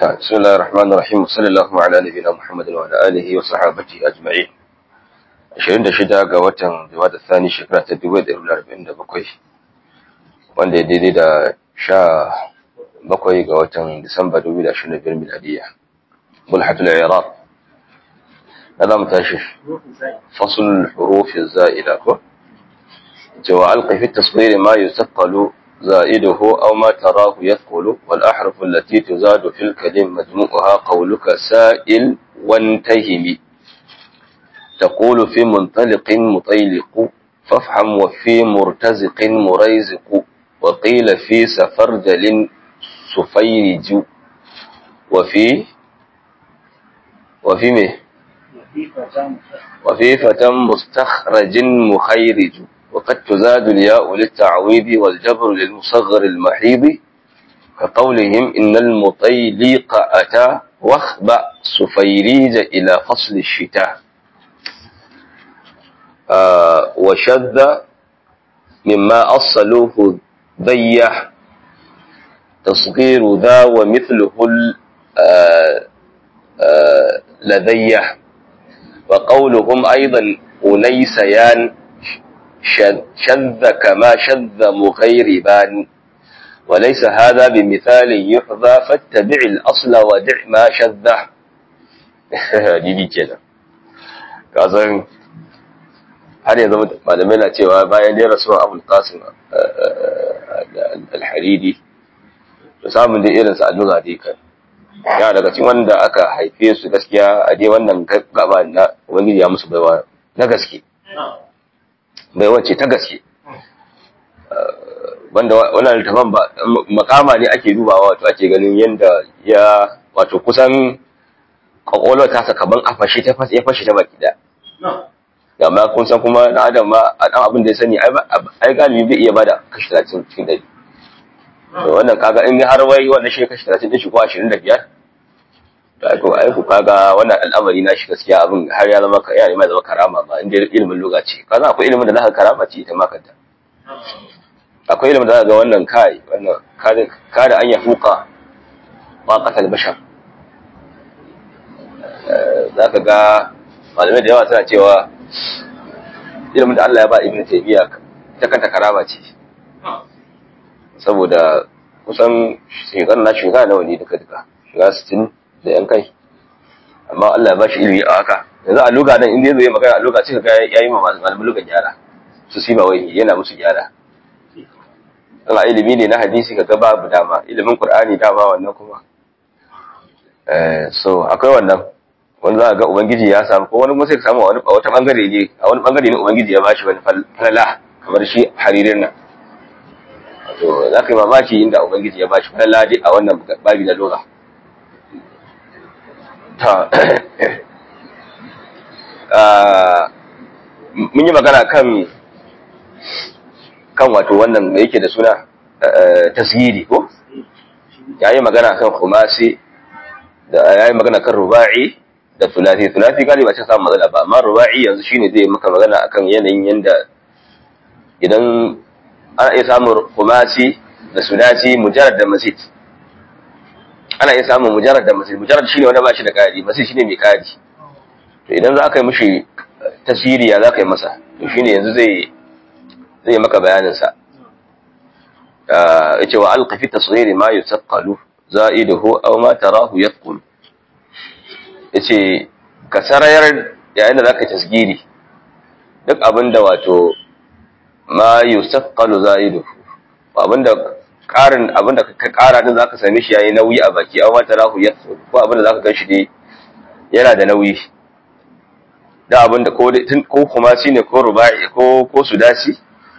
بسم الله الرحمن الرحيم وصلى الله على نبينا محمد وعلى آله وصحابته أجمعين 26 ga watan Jumada Thani shekara ta 2047 wanda ya daidai da 17 ga watan Disamba 2025 miladiya mulhatul iraq هذا متاشف فصل الحروف الزائدة وألقي في التصغير ما يثقل زائده أو ما تراه يثقل والأحرف التي تزاد في الكلم مجموعها قولك سائل وانتهم تقول في منطلق مطيلق فافحم وفي مرتزق مريزق وقيل في سفرجل سفيرج وفي وفي مه وفي فتى مستخرج مخيرج وقد تزاد الياء للتعويض والجبر للمصغر المحيض كقولهم إن المطيليق أتى واخبأ سفيريج إلى فصل الشتاء آه وشذ مما أصلوه ضيح تصغير ذا ومثله آه آه لذيح وقولهم أيضا أنيسيان شذ كما شذ مغيربان وليس هذا بمثال يحظى فاتبع الأصل ودع ما شذه didi kenan kasan har yanzu malamai na cewa bayan dai rasuwa abul qasim al-haridi to samun dai irin sa alluga dai kan ya daga cikin wanda aka haife su gaskiya a dai wannan gaba na ubangiji ya musu baiwa na gaske baiwa ce ta gaske wanda wannan littafin ba makama ne ake dubawa wato ake ganin yanda ya wato kusan kwakwalwar tasa kaman a fashe ta fashe ya fashe ta baki da amma kun san kuma na adam ma a dan abin da ya sani ai galibi bai iya bada kashi 30 cikin dari to wannan kaga in har wai wannan shi kashi 30 din shi ko 25 to ai ko ai ku kaga wannan al'amari na shi gaskiya abin har ya zama ya ne mai zama karama ba inda ilimin lokaci kaza akwai ilimin da zaka karama ce ita ma kanta akwai ilimin da zaka ga wannan kai wannan kada an ya fuka taqatal bashar zaka ga malamai da yawa suna cewa ilimin da Allah ya ba ibnu taymiya ta kanta karama ce saboda kusan shekar na shekara nawa ne duka duka shiga sittin da yan kai amma Allah ya ba shi ilimi a haka yanzu a luga nan inda zai magana a luga sai ga yayi ma malamin lugan gyara su siba wai yana musu gyara Allah ilimi ne na hadisi kaga babu dama ilimin Qur'ani dama wannan kuma eh so akwai wannan wanda za ga ubangiji ya samu ko wani kuma sai ka samu wani wata bangare ne a wani bangare ne ubangiji ya bashi wani falala kamar shi haririn nan to za ka yi mamaki inda ubangiji ya bashi falala dai a wannan babi na lugha ta mun yi magana kan kan wato wannan da yake da suna tasiri ko ya yi magana kan khumasi da ya yi magana kan ruba'i da tulati tulati galiba ce samun matsala ba amma ruba'i yanzu shine zai maka magana akan yanayin yanda idan ana iya samun khumasi da sulati mujarrad da masid ana iya samun mujarrad da masid mujarrad shine wanda ba shi da kari masid shine mai kari to idan za ka yi mishi tasiriya za ka yi masa to shine yanzu zai zai maka bayanin sa yace wa alqa fi tasghiri ma yusaqqalu za'iduhu aw ma tarahu yaqul yace ka sarayar yayin da zaka tasgiri duk abinda wato ma yusaqqalu za'iduhu abinda karin abinda ka kara din zaka same shi yayi nauyi a baki aw ma tarahu yaqul ko abinda zaka ganshi dai yana da nauyi da abinda ko ko kuma shine ko rubai ko ko sudasi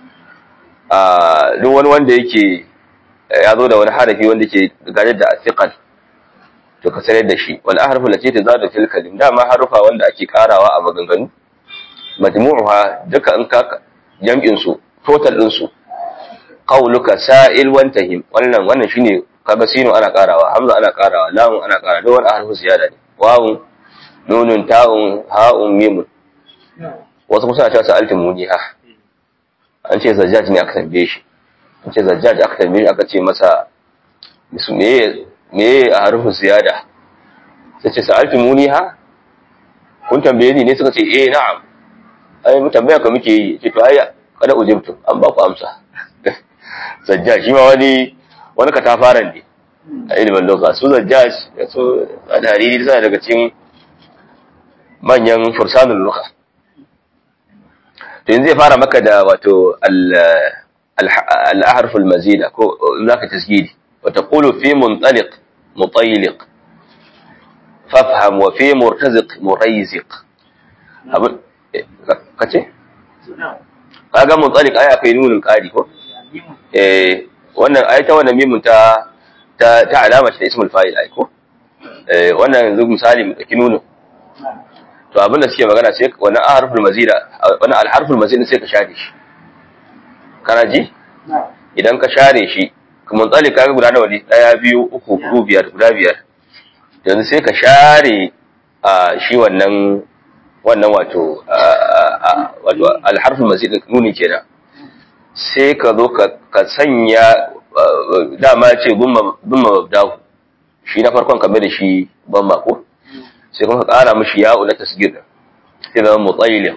duk wani wanda yake ya zo da wani harafi wanda ke gare da athiqal to ka sanar da shi wal ahrafu lati tazadu fil kalim dama harufa wanda ake karawa a maganganu majmu'uha duka in ka jam'in su total din su qauluka sa'il wantahim wannan wannan shine kaga sinu ana karawa hamza ana karawa lamun ana karawa duk wani harfu ziyada ne wawun nunun ta'un ha'un mimun wasu kusa ta sa'altu muniha an ce zajjaj ne aka tambaye shi an ce zajjaj aka tambaye shi aka ce masa me me a harfin ziyada sai ce sa'altu muni ha kun tambaye ni ne suka ce eh na'am ai mu tambaya ka muke yi ce to ai kada ujibtu an ba ku amsa zajja shi ma wani wani katafaren ne a ilimin loka su zajja su al-hariri suna daga cikin manyan fursanul loka to yanzu zai fara maka da wato al-ahruf al-mazida ko zaka tasgidi wa taqulu fi muntaliq mutayliq fafham wa fi murtaziq murayziq abin kace kaga muntaliq ai akwai nunin qari ko eh wannan ai ta wannan mimun ta ta ta alama ta ismul fa'il ai ko eh wannan yanzu misali mu daki nunin to abin da suke magana sai wannan harful mazida wannan alharful mazida sai ka share shi kana ji idan ka share shi kuma tsali kaga guda nawa ne daya biyu uku hudu biyar guda biyar yanzu sai ka share a shi wannan wannan wato wato alharful mazida nuni kenan sai ka zo ka sanya dama ce bumma mabdahu shi na farkon kamar da shi ban ko sai kuma ka ƙara mishi ya'u na tasgir sai zama mutsayilik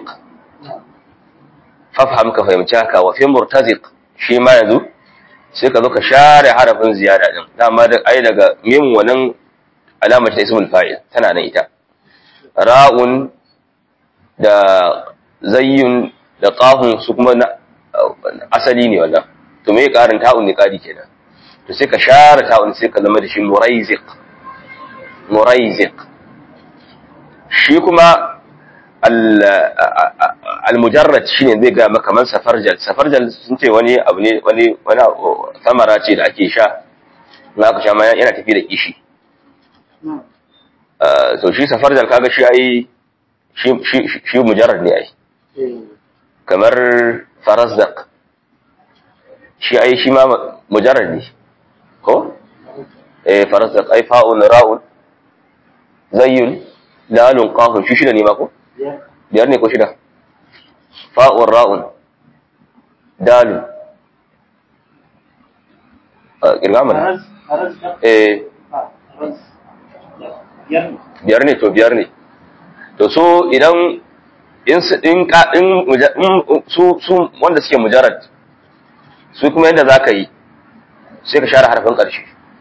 fafham ka fahimci haka wa fi murtaziq shi ma yanzu sai ka zo ka share harafin ziyada din dama da ai daga mim wannan alamar ta ismul fa'il tana nan ita ra'un da zayyun da qafun su kuma na asali ne wannan to me ƙarin ta'un ne ƙari kenan to sai ka share ta'un sai ka zama da shi muraiziq muraiziq shi kuma al-mujarrad shine zai ga maka man safarjal safarjal sun ce wani abu ne wani wani samara ce da ake sha na ka sha ma yana tafi da kishi so shi safarjal kaga shi ai shi shi mujarrad ne ai kamar farazdaq shi ai shi ma mujarrad ne ko eh farazdaq ai fa'un ra'un zayyun dalun qafun shi shida ne ma ko biyar ne ko shida fa'un ra'un dalun kirga mana eh biyar ne to biyar ne to so idan in in in su su wanda suke mujarrad su kuma yadda zaka yi sai ka share harafin ƙarshe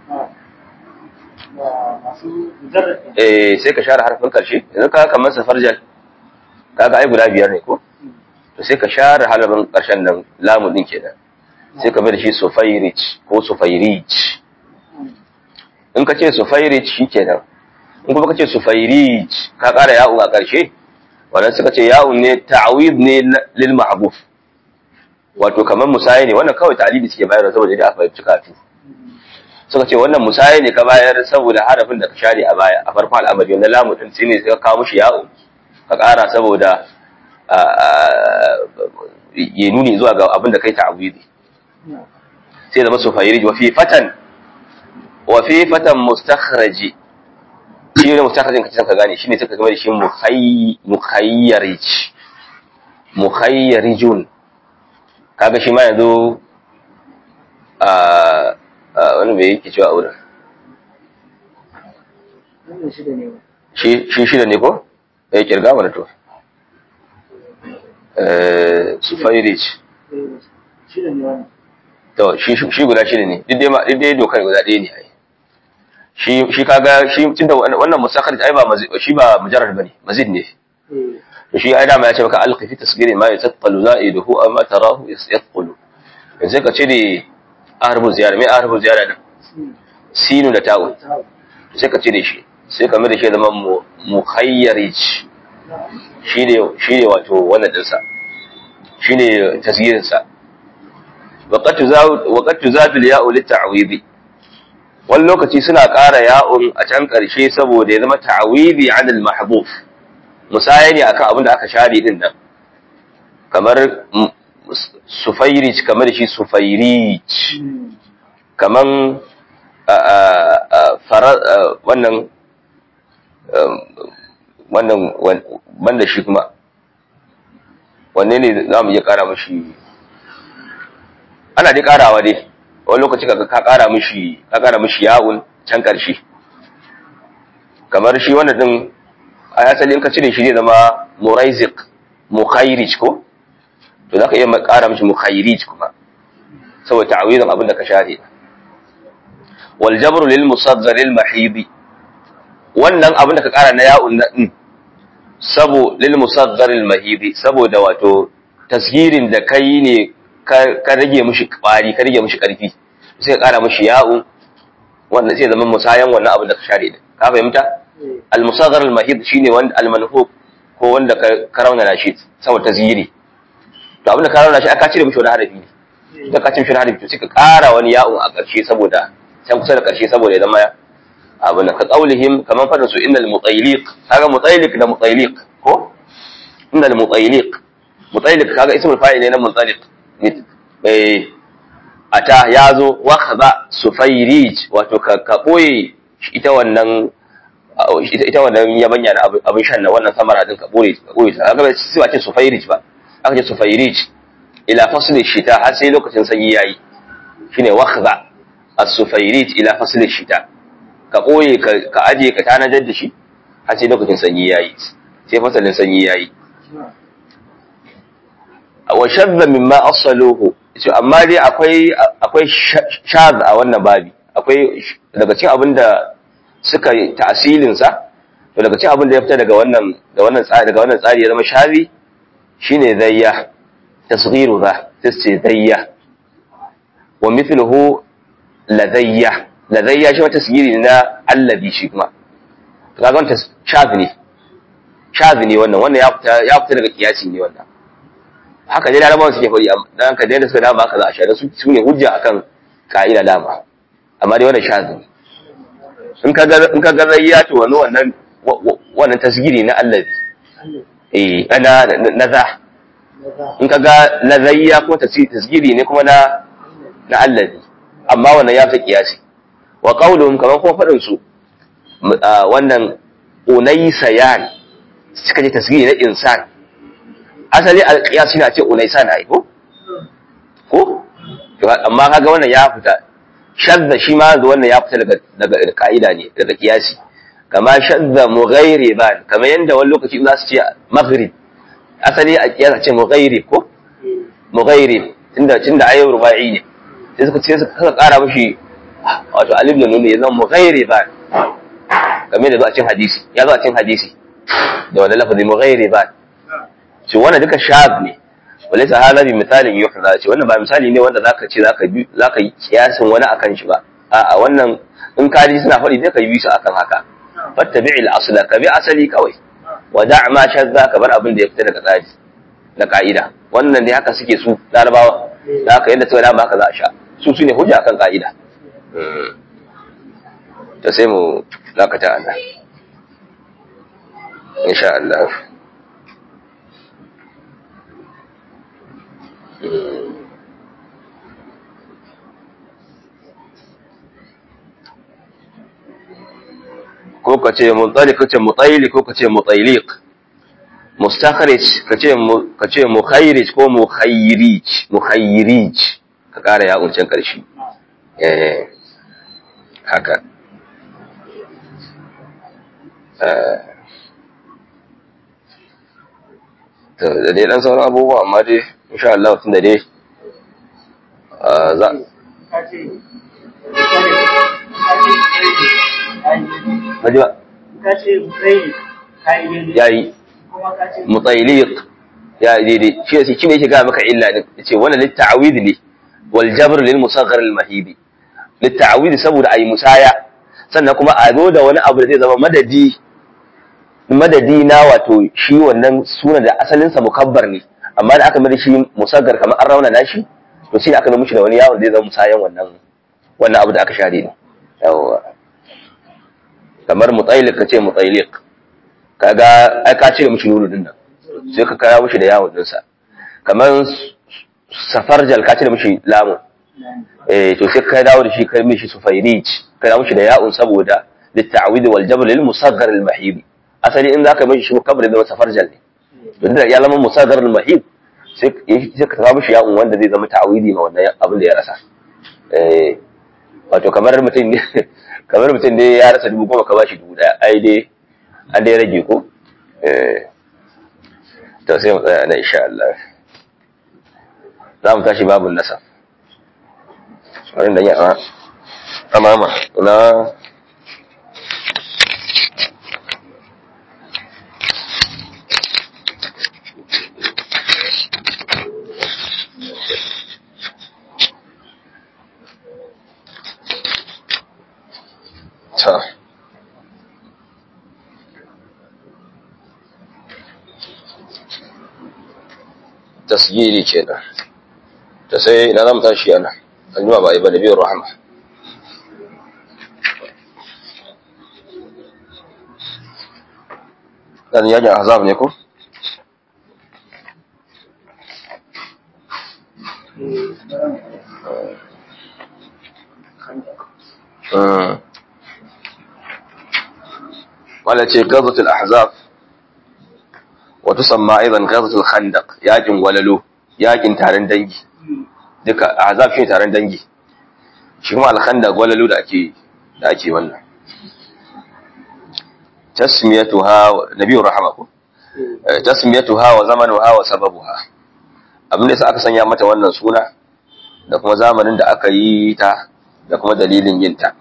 eh sai ka share harfin karshe yanzu ka kamar safarjal kaga ai guda biyar ne ko to sai ka share harfin karshen nan lamu din kenan sai ka bada shi sufairich ko sufairich in ka ce sufairich shikenan in kuma ka ce sufairich ka kara ya'u a karshe wannan suka ce ya'u ne ta'awid ne lil mahbuf wato kamar musayi ne wannan kawai ta'alibi suke bayarwa saboda da aka fahimci kafin suka ce wannan musaye ne ka bayar saboda harafin da ka share a baya a farkon al'amari wannan lamu din shi ne ka kawo mishi ya'u ka ƙara saboda ya nuni zuwa ga abin da kai ta'awidi sai zama su fayirij wa fi fatan wa fi fatan mustakhraji shi ne mustakhrajin ka ka gane shine suka gama da shi mukhayyarij mukhayyarijun kaga shi ma yanzu a wani bai yake cewa wurin shi shida ne ko ya kirga mana to sufairich to shi guda shida ne duk dai dokar guda ɗaya ne ai shi shi kaga shi tunda wannan musakhar ai ba shi ba mujarrad bane mazid ne to shi ai dama ya ce maka alqi fi tasgiri ma yatattalu za'iduhu amma tarahu yasqulu yanzu ka cire harfin ziyara mai harfin ziyara nan sinu da ta'un sai ka cire shi sai ka mai da shi zama mukhayyarij shi ne shi ne wato wannan dinsa shi ne tasgirin sa waqad tuzabil ya'u lit-ta'widi wani lokaci suna ƙara ya'un a can ƙarshe saboda ya zama ta'widi 'ala al-mahdhuf musaya ne akan abin da aka share din nan kamar sufairij kamar shi sufairij kaman wannan wannan banda shi kuma wanne ne za mu iya kara mashi ana dai karawa dai wani lokaci kaga ka kara mishi ka kara mishi ya'un can ƙarshe kamar shi wannan din a asali in ka cire shi zai zama muraizik mukhairij ko to zaka iya ƙara mishi mukhairij kuma saboda ta'awizin abin da ka share wal jabru lil musaghar al mahidi wannan abin da ka ƙara na ya'un na din sabo lil musaghar al mahidi saboda wato tasgirin da kai ne ka rage mishi kwari ka rage mishi karfi sai ka ƙara mishi ya'un wannan sai zama musayan wannan abin da ka share da ka fahimta al musaghar al mahid shine wanda al manhub ko wanda ka raunana shi saboda tasgiri to abin da ka raunana shi aka cire mishi wani harafi ne da ka cire mishi wani harafi to sai ka ƙara wani ya'un a ƙarshe saboda can kusa da ƙarshe saboda ya zama abin ka qaulihim kaman fadin su innal mutayliq kaga mutayliq da mutayliq ko innal mutayliq mutayliq kaga ismul fa'il ne na mutayliq eh ata yazo wa khaba sufayrij wato ka ka boye ita wannan ita wannan yabanya na abin shan na wannan samara din ka boye ka boye ta kaga sai ba ce sufayrij ba aka ce sufayrij ila fasli shita har sai lokacin sanyi yayi shine wakhza as-sufayrij ila fasli shita ka ɓoye ka aje ka tanajar da shi har sai lokacin sanyi ya yi sai fasalin sanyi ya yi wa shadda mimma asaluhu ce amma dai akwai akwai shaz a wannan babi akwai daga cikin abin da suka yi ta'asilin sa to daga cikin abin da ya fita daga wannan da wannan tsari daga wannan tsari ya zama shazi shine zayya tasghiru za tasce zayya wa mithluhu ladayya ladayya shi wata sigiri na allabi shi kuma kaga wannan shazi ne shazi ne wannan wannan ya fita ya fita daga kiyasi ne wannan haka dai larabawan suke fari dan ka da suka dama haka za a shaida su su ne hujja akan ka'ida dama amma dai wannan shazi ne in ka ga in ka ga zayya to wannan wannan wannan tasgiri na allabi eh ana na za in ka ga lazayya kuma tasgiri ne kuma na na allabi amma wannan ya fita kiyasi wa qauluhum kaman kuma fadin su wannan unaysayan suka ce tasgiri na insan asali alqiyas shine a ce unaysan ai ko ko amma kaga wannan ya fita shadda shi ma wannan ya fita daga daga kaida ne daga kiyasi kama shadda mughayriban kamar yanda wani lokaci za su ce maghrib asali a kiyasa ce mughayrib ko mughayrib tunda tunda ayyur rubai ne sai suka ce suka kara mishi wato alif da nuni ya zama mughayriban kamar da zo a cikin hadisi ya zo a cikin hadisi da wannan lafazi mughayriban ce wannan duka shab ne walaysa hada bi misalin yuhza ce wannan ba misali ne wanda zaka ce zaka bi zaka yi kiyasin wani akan shi ba a'a wannan in ka ji suna faɗi dai ka yi su akan haka fattabi'il asla ka bi asali kawai wa da' ma shadda ka bar abin da ya fita daga tsari na ka'ida wannan ne haka suke su larabawa da haka yadda suka dama haka za a sha su su ne hujja kan ka'ida ta sai mu dakata a nan insha Allah ko ka ce mutsalik ka ce mutsaili ko ka ce mutsailik mustakhrij ka ce ka ce mukhairij ko mukhairij mukhairij ka kara ya uncin karshe eh haka to da dai dan sauran abubuwa amma dai insha Allah tun da dai za Haji ba? Ya yi. Mutsailiq ya daidai shi yake shi ne yake ga maka illa din yace wannan litta'awid ne wal jabr lil musaghar al mahibi litta'awid saboda ayi musaya sannan kuma a zo da wani abu da zai zama madadi madadi na wato shi wannan suna da asalin sa mukabbar ne amma da aka mai shi musaggar kamar an rauna nashi to shi aka zo mishi da wani yawon zai zama musayan wannan wannan abu da aka share ne yawa kamar mutailik kace mutailik kaga ai ka cire mishi nuru din nan sai ka kaya mishi da yawon din sa kamar safarjal ka cire mishi lamu eh to sai ka dawo da shi kai mishi sufairij ka dawo mishi da ya'un saboda litta'wid wal jabr lil musaghar al mahib asali in zaka mishi shi kabri da safarjal ne to da ya zama musaghar al mahib sai sai ka kawo mishi ya'un wanda zai zama ta'widi ma wannan abin da ya rasa eh wato kamar mutum ne kamar mutum dai ya rasa dubu goma ka bashi dubu daya ai dai an dai rage ko eh to sai mu tsaya nan insha Allah za mu tashi babun nasa wannan da ya amama na ta tasgiri kenan ta sai na zama tashi yana an ba a yi ba da biyar rahama ɗan yakin azab ne ko? wala ce gazatul ahzab wa tusamma aidan gazatul khandaq yakin walalo yakin taron dangi duka ahzab shi taron dangi shi kuma al khandaq walalo da ake da ake wannan tasmiyatuha nabiyur rahama ko tasmiyatuha wa zamanuha wa sababuha abin da aka sanya mata wannan suna da kuma zamanin da aka yi ta da kuma dalilin yin ta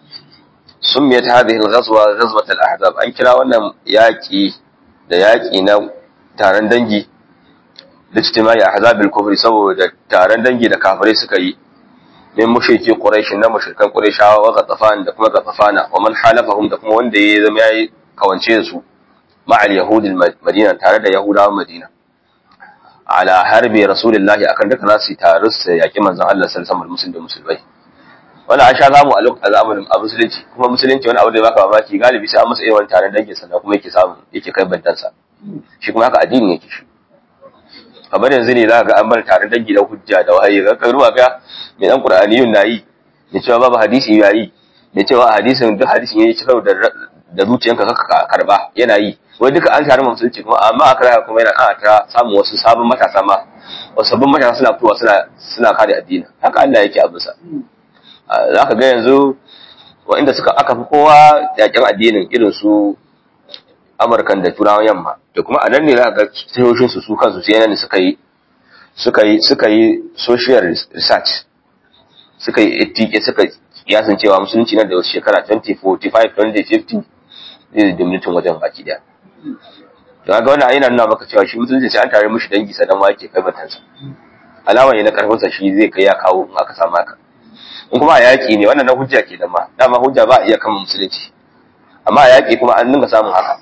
سميت هذه الغزوة غزوة الأحزاب أن كلا wannan yaƙi da yaƙi na taron dangi da ijtimai ahzab al-kufr saboda taron dangi da kafirai suka yi min mushriki quraish na mushrikan qurayshawa wa gatafan da kuma gatafana wa man halafahum da kuma wanda ya zama yayi kawance da su ma'al yahud al-madina tare da yahudawan madina ala harbi rasulullahi akan duka nasu tare su yaƙi manzon Allah sallallahu alaihi wasallam da musulmai wani an sha zamu a lokacin zamanin a musulunci kuma musulunci wani abu da baka mamaki galibi sai an masa irin wani taron dangin sannan kuma yake samu yake kai bantansa shi kuma haka addini yake shi kamar yanzu ne za ka ga an bar taron dangi da hujja da wahayi ga kai ruwa ga mai dan qur'aniyun nayi da cewa babu hadisi yayi da cewa hadisin duk hadisin yayi cikar da da zuciyanka kaka karba yana yi wai duka an taron musulunci kuma amma aka raka kuma yana ana ta samu wasu sabon matasa ma wasu sabbin matasa suna fitowa suna suna kare addini haka Allah yake abinsa za ka ga yanzu waɗanda suka aka fi kowa yakin addinin irin su amurkan da turawan yamma da kuma a nan ne za ka ga tashoshin su su kansu sai nan suka yi suka yi suka yi social research suka yi etike suka kiyasin cewa musulunci nan da wasu shekara 2045 2050 zai dominatin wajen baki daya to ga wannan yana nuna maka cewa shi musulunci sai an tare mishi dangi sanan ma yake kai batansa alama ne na karfinsa shi zai kai ya kawo in aka samu haka in kuma a yaƙi ne wannan na hujja ke da ma dama hujja ba a iya kama musulunci amma a yaƙi kuma an dinga samun haka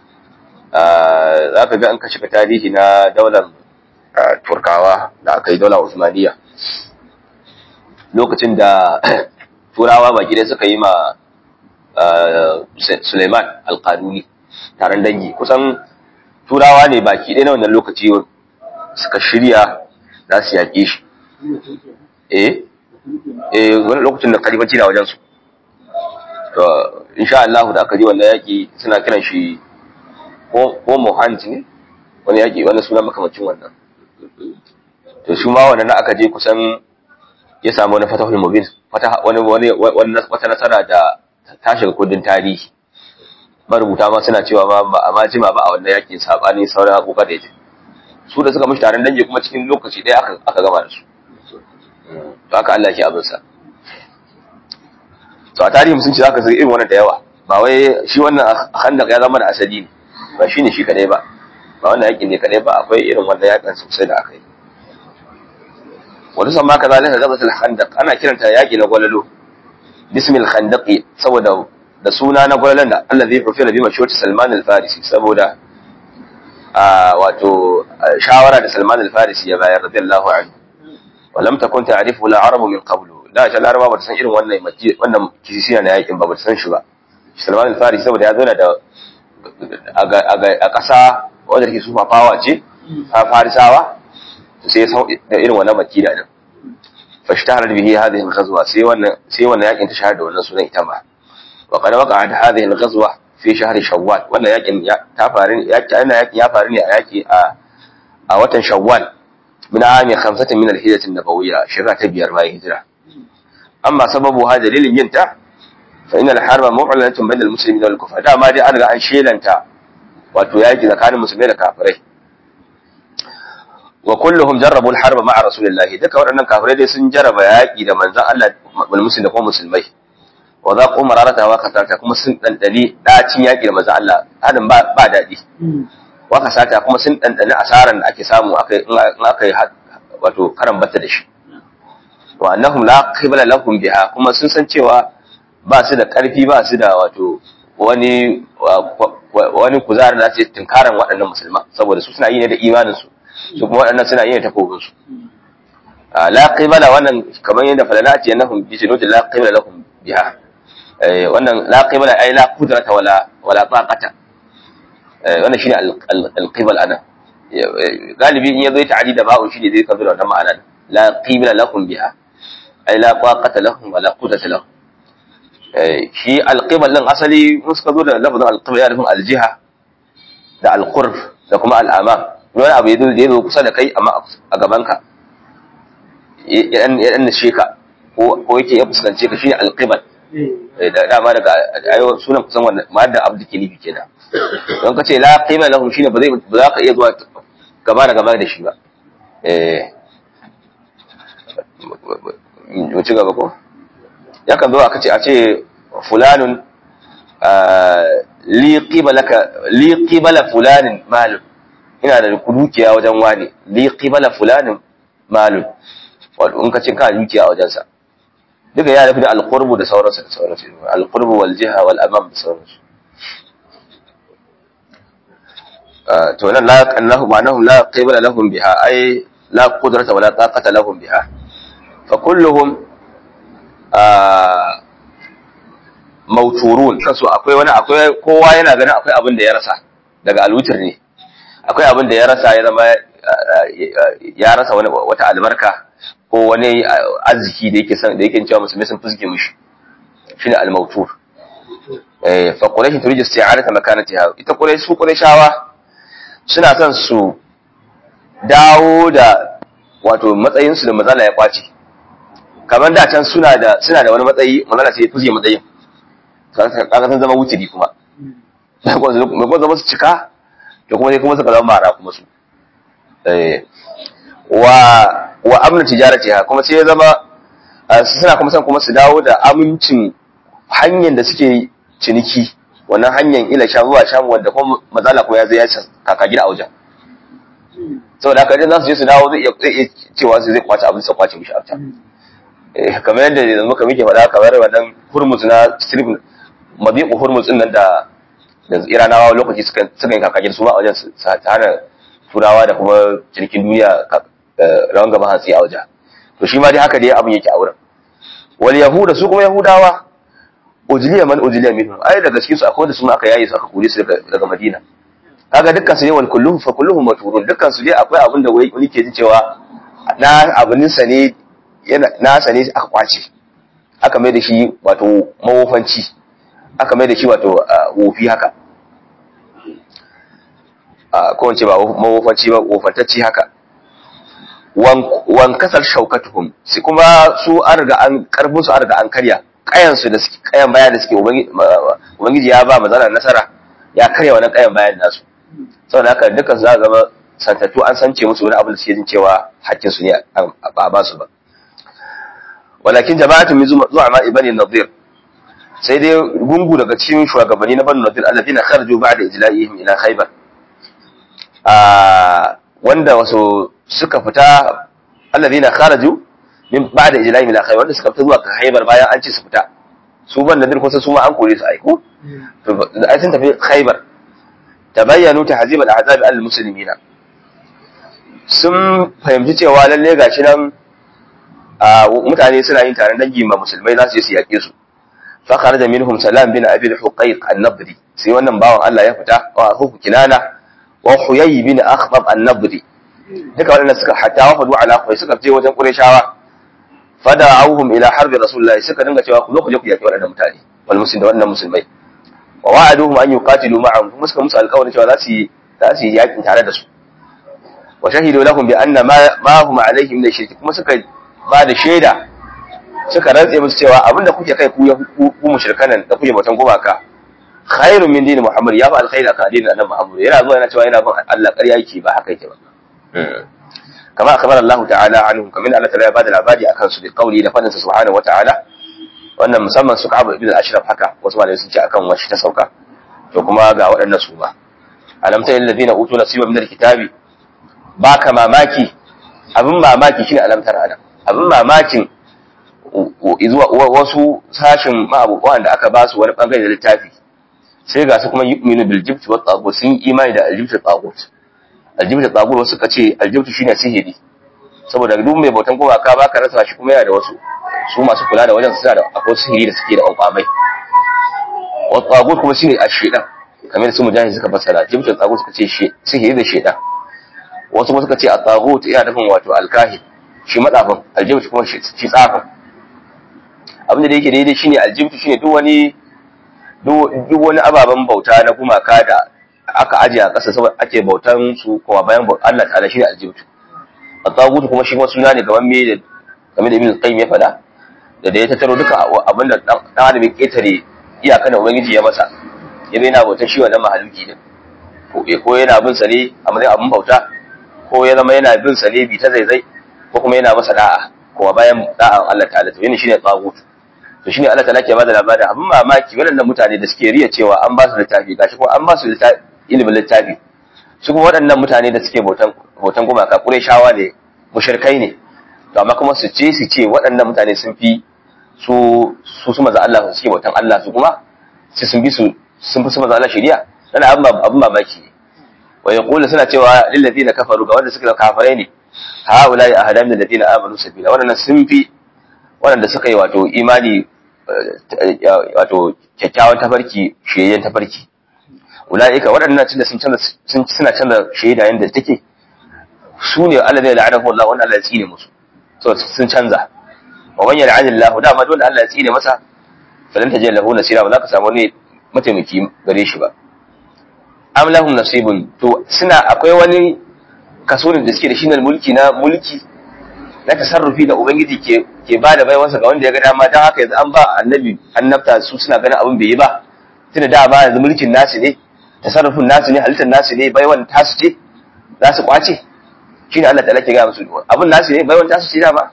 za ka ga an kashe tarihi na daular turkawa da aka yi daular usmaniya lokacin da turawa baki ɗaya suka yi ma suleiman alƙanuni taron dangi kusan turawa ne baki ɗaya na wannan lokaci suka shirya za su yaƙe shi eh eh wani lokacin da kalifanci na wajensu to insha Allah da aka ji wannan yaki suna kiran shi ko Mohanji ne wani yaki wani suna makamacin wannan to shi ma wannan aka je kusan ya samu wani fatahul mubin fataha wani wani wata nasara da ta shiga kundin tarihi marubuta ma suna cewa ma ba a ma jima ba a wannan yakin sabani sauran abubuwa da yake su da suka mishi taron dangi kuma cikin lokaci ɗaya aka aka gama da su to haka Allah ke abinsa to a tarihi musulunci zaka zai irin wannan da yawa ba wai shi wannan khandaq ya zama da asali ne ba shi ne shi kadai ba ba wannan yakin ne kadai ba akwai irin wannan yakin sosai da aka yi wani samma kaza laka gabatul khandaq ana kiranta yaki na gwalalo bismil khandaqi saboda da suna na gwalalan da Allah zai rufe da bi mashhur Salman al-Farisi saboda a wato shawara da Salman al-Farisi ya bayar radiyallahu anhu ولم تكن تعرفه العرب من قبل da ta laraba ba ta san irin wannan wannan kisisiya na yakin ba ba ta san shi ba Salman al-Farisi saboda ya zauna da a ƙasa wanda take su fafawa ce a Farisawa sai da irin wannan makida din fa shtahara bihi hadhihi al-ghazwa sai wannan sai wannan yakin ta shahada wannan sunan ita ma wa qad waqa'at hadhihi al-ghazwa fi shahr shawwal wannan yakin ta faru yakin ya faru ne a yaki a a watan shawwal من عام خمسة من الهجرة النبوية شرع تبير ما هجرة أما سببها دليل ينتع fa innal harba mu'lanatun bainal muslimin wal kufar dama dai an riga an shelanta wato yaki tsakanin musulmai da kafirai wa kulluhum jarrabu al-harba ma'a rasulillahi duka waɗannan kafirai dai sun jarraba yaki da manzon Allah wal muslimin da kuma musulmai wa za ku mararata wa kasata kuma sun dandani dacin yaki da manzon Allah hadin ba ba dadi wa kasata kuma sun dandani asaran da ake samu akai in akai wato karan batta da shi wa annahum la qibla lahum biha kuma sun san cewa ba su da karfi ba su da wato wani wani kuzari da su tunkaran waɗannan musulman saboda su suna yi ne da imanin su su kuma waɗannan suna yi ne ta kogin su la qibla wannan kamar yadda falala ce annahum bi junudi la qibla lahum biha wannan la qibla ai la qudrata wala wala taqata wannan shine al-qibla ana galibi in yazo ta'adi da ba'u shine zai kabira wannan ma'ana la qibla lahum biha ai la taqata lahum wala qudrata lahum shi alqibal din asali mun suka zo da lafazin alqibal ya nufin aljiha da alqurb da kuma al'ama wani abu yazo da yazo kusa da kai amma a gaban ka yan yan sheka ko ko yake ya fuskance ka shine alqibal da dama daga ayo sunan kusan wannan ma da abdu kilibi kenan don ka ce la qima lahum shine ba zai ba za ka iya zuwa gaba da gaba da shi ba eh mu ci gaba ko yakan zo aka ce a ce fulanun li qibalaka li qibala fulanin mal ina da dukiya wajen wani li qibala fulanin mal wato in ka ce ka dukiya wajen sa duka ya nufi da alqurbu da sauransu da sauransu alqurbu wal jiha wal amam da sauransu to nan la annahu ma'anahum la qibala lahum biha ay la qudrata wala taqata lahum biha fa kulluhum mauturun kansu akwai wani akwai kowa yana ganin akwai abin da ya rasa daga alwutir ne akwai abin da ya rasa ya zama ya rasa wani wata albarka ko wani arziki da yake san da yake cewa musulmi sun fuske mishi shine al-mautur eh fa quraish turiji isti'arata makanatiha ita quraish su qurayshawa suna son su dawo da wato matsayin su da mazala ya kwace kamar da can suna da suna da wani matsayi mazala sai ya fuske matsayin kaga sun zama wutiri kuma mai kuma zama su cika da kuma kuma suka zama mara kuma su wa wa amna tijarati ha kuma sai ya zama suna kuma san kuma su dawo da amincin hanyar da suke ciniki wannan hanyar ila sha zuwa sham wanda kuma mazala kuma ya zai ya kaka gida a wajen saboda haka idan za su je su dawo zai iya cewa su zai kwace abin sa kwace mishi a can kamar yadda yanzu muka muke faɗa kamar wannan hurmus na strip mabiqu hurmus din nan da da iranawa lokaci suka suka yi kakakin su ba a wajen su hana turawa da kuma cinikin duniya rawan gaba hatsi a wajen to shi ma dai haka dai abin yake a wurin wal yahuda su kuma yahudawa ujliya man ujliya minhum ai daga cikin su akwai da su aka yayi su aka kore su daga madina kaga dukkan su ne wal kulluhum fa kulluhum maturun dukkan su dai akwai abin da wani ke ji cewa na abinin sa ne yana nasa ne aka kwace aka mai da shi wato mawofanci aka mai da shi wato wofi haka ko wace ba mawofanci ba wofantacci haka wan kasar shaukatuhum su kuma su an riga an karfin su an riga an karya kayan su da suke kayan bayan da suke ubangiji ya ba mazana nasara ya karya wannan kayan bayan nasu saboda haka dukkan su za zama santattu an sance musu wani abin da suke jin cewa hakkin su ne ba a ba su ba walakin jama'atun min zu'ama ibani nadir sai dai gungu daga cikin shugabanni na banu nadir alladina kharaju ba'da ijla'ihim ila khaybar ah wanda wasu suka fita alladina kharaju min ba'da ijla'ihim ila khaybar wanda suka fita zuwa khaybar bayan an ce su fita su ban nadir kusa su ma an kore su aiko to ai sun tafi khaybar tabayyanu tahzib al-ahzab al-muslimina sun fahimci cewa lalle gashi nan mutane suna yin taron dangi ma musulmai za su je su yaƙe su fa kharaja minhum salam bin abi al-huqayq an-nabri sai wannan bawan Allah ya fita wa hu kinana wa huyay bin akhtab an-nabri duka wannan suka hatta wafadu ala khuyay suka je wajen qurayshawa fada'awhum ila harbi rasulullah suka dinga cewa ku zo ku je ku yaƙi waɗannan mutane wal muslimin da wannan musulmai wa wa'aduhum an yuqatilu ma'ahum kuma suka musu alƙawarin cewa za su yi za su yi yaƙin tare da su wa shahidu lahum bi anna ma ma hum alayhi min shirk kuma suka ba da shaida suka rantse musu cewa abinda kuke kai ku ku mushrikanan da kuke bautan gumaka khairun min dini Muhammad ya fa alkhairi akan addinin annabi Muhammad yana zuwa yana cewa yana bin Allah ƙarya yake ba haka yake ba kama akhbar Allah ta'ala anhum kamin Allah ta'ala ya bada labari akan su bi qawli da fadin sa subhanahu wa ta'ala wannan musamman su Ka'ab ibn al-Ashraf haka wasu malamai sun ce akan washi ta sauka to kuma ga waɗannan su ba alam ta alladhina utu nasiba min al-kitabi baka mamaki abin mamaki shine alam tara ana abin mamakin wasu sashin ma'abubuwan da aka ba su wani bangare da littafi sai ga su kuma yu'minu bil jibti wat tagut sun imani da aljibti tagut aljibti tagut wasu ka ce aljibti shine sihiri saboda duk mai bautan gumaka baka rasa shi kuma yana da wasu su masu kula da wajen suna da akwai sihiri da suke da kwamai wat tagut kuma shine ashedan kamar su mujahid suka fassara jibti tagut suka ce sihiri da shedan wasu kuma suka ce at-tagut yana nufin wato alkahin shi matsafin aljibti kuma shi tsafin abinda da yake daidai shine aljibti shine duk wani duk wani ababen bauta na gumaka da aka aje a ƙasa saboda ake bautan su kuma bayan Allah ta'ala shine aljibtu at-tagut kuma shi kuma suna ne gaban me da game da ibn qayyim ya faɗa da da ya tattaro duka abinda dan adam ya ketare iyakan da ubangiji ya masa ya yana bautan shi wannan mahaluki din ko ko yana bin sa ne a matsayin abin bauta ko ya zama yana bin sa ne bi ta zaizai ko kuma yana masa da'a kuma bayan da'an Allah ta'ala to yana shine tagut to shine Allah ta'ala ke bada labarin abin mamaki waɗannan mutane da suke riya cewa an ba su littafi gashi kuma an ba su ilimin littafi su kuma waɗannan mutane da suke bautan bautan gumaka Qurayshawa ne mushrikai ne to amma kuma su ce su ce waɗannan mutane sun fi su su su maza Allah suke bautan Allah su kuma sai sun bi su sun fi su maza Allah shari'a dan abin abin mamaki ne wa yaqulu suna cewa lil ladina kafaru ga wanda suka kafirai ne haulai ahada min alladina amanu sabila wannan sun fi waɗanda suka yi wato imani wato kyakkyawan tafarki shiyayyen tafarki ulaika waɗannan tunda sun canza sun suna canza shaida yanda take su ne Allah zai la'anahu Allah wannan Allah ya tsine musu so sun canza wa man yal'anillahu da ma dole Allah ya tsine masa falan tajid lahu nasira ba za ka samu ne mataimaki gare shi ba am lahum nasibun to suna akwai wani kaso da suke da shi na mulki na mulki na tasarrufi da ubangiji ke ke ba da baiwarsa ga wanda ya ga dama don haka yanzu an ba annabi annabta su suna ganin abin bai yi ba tunda da ba yanzu mulkin nasu ne tasarrufin nasu ne halittar nasu ne baiwan tasu ce za su kwace shine Allah ta'ala ke ga musu abin nasu ne baiwan tasu ce dama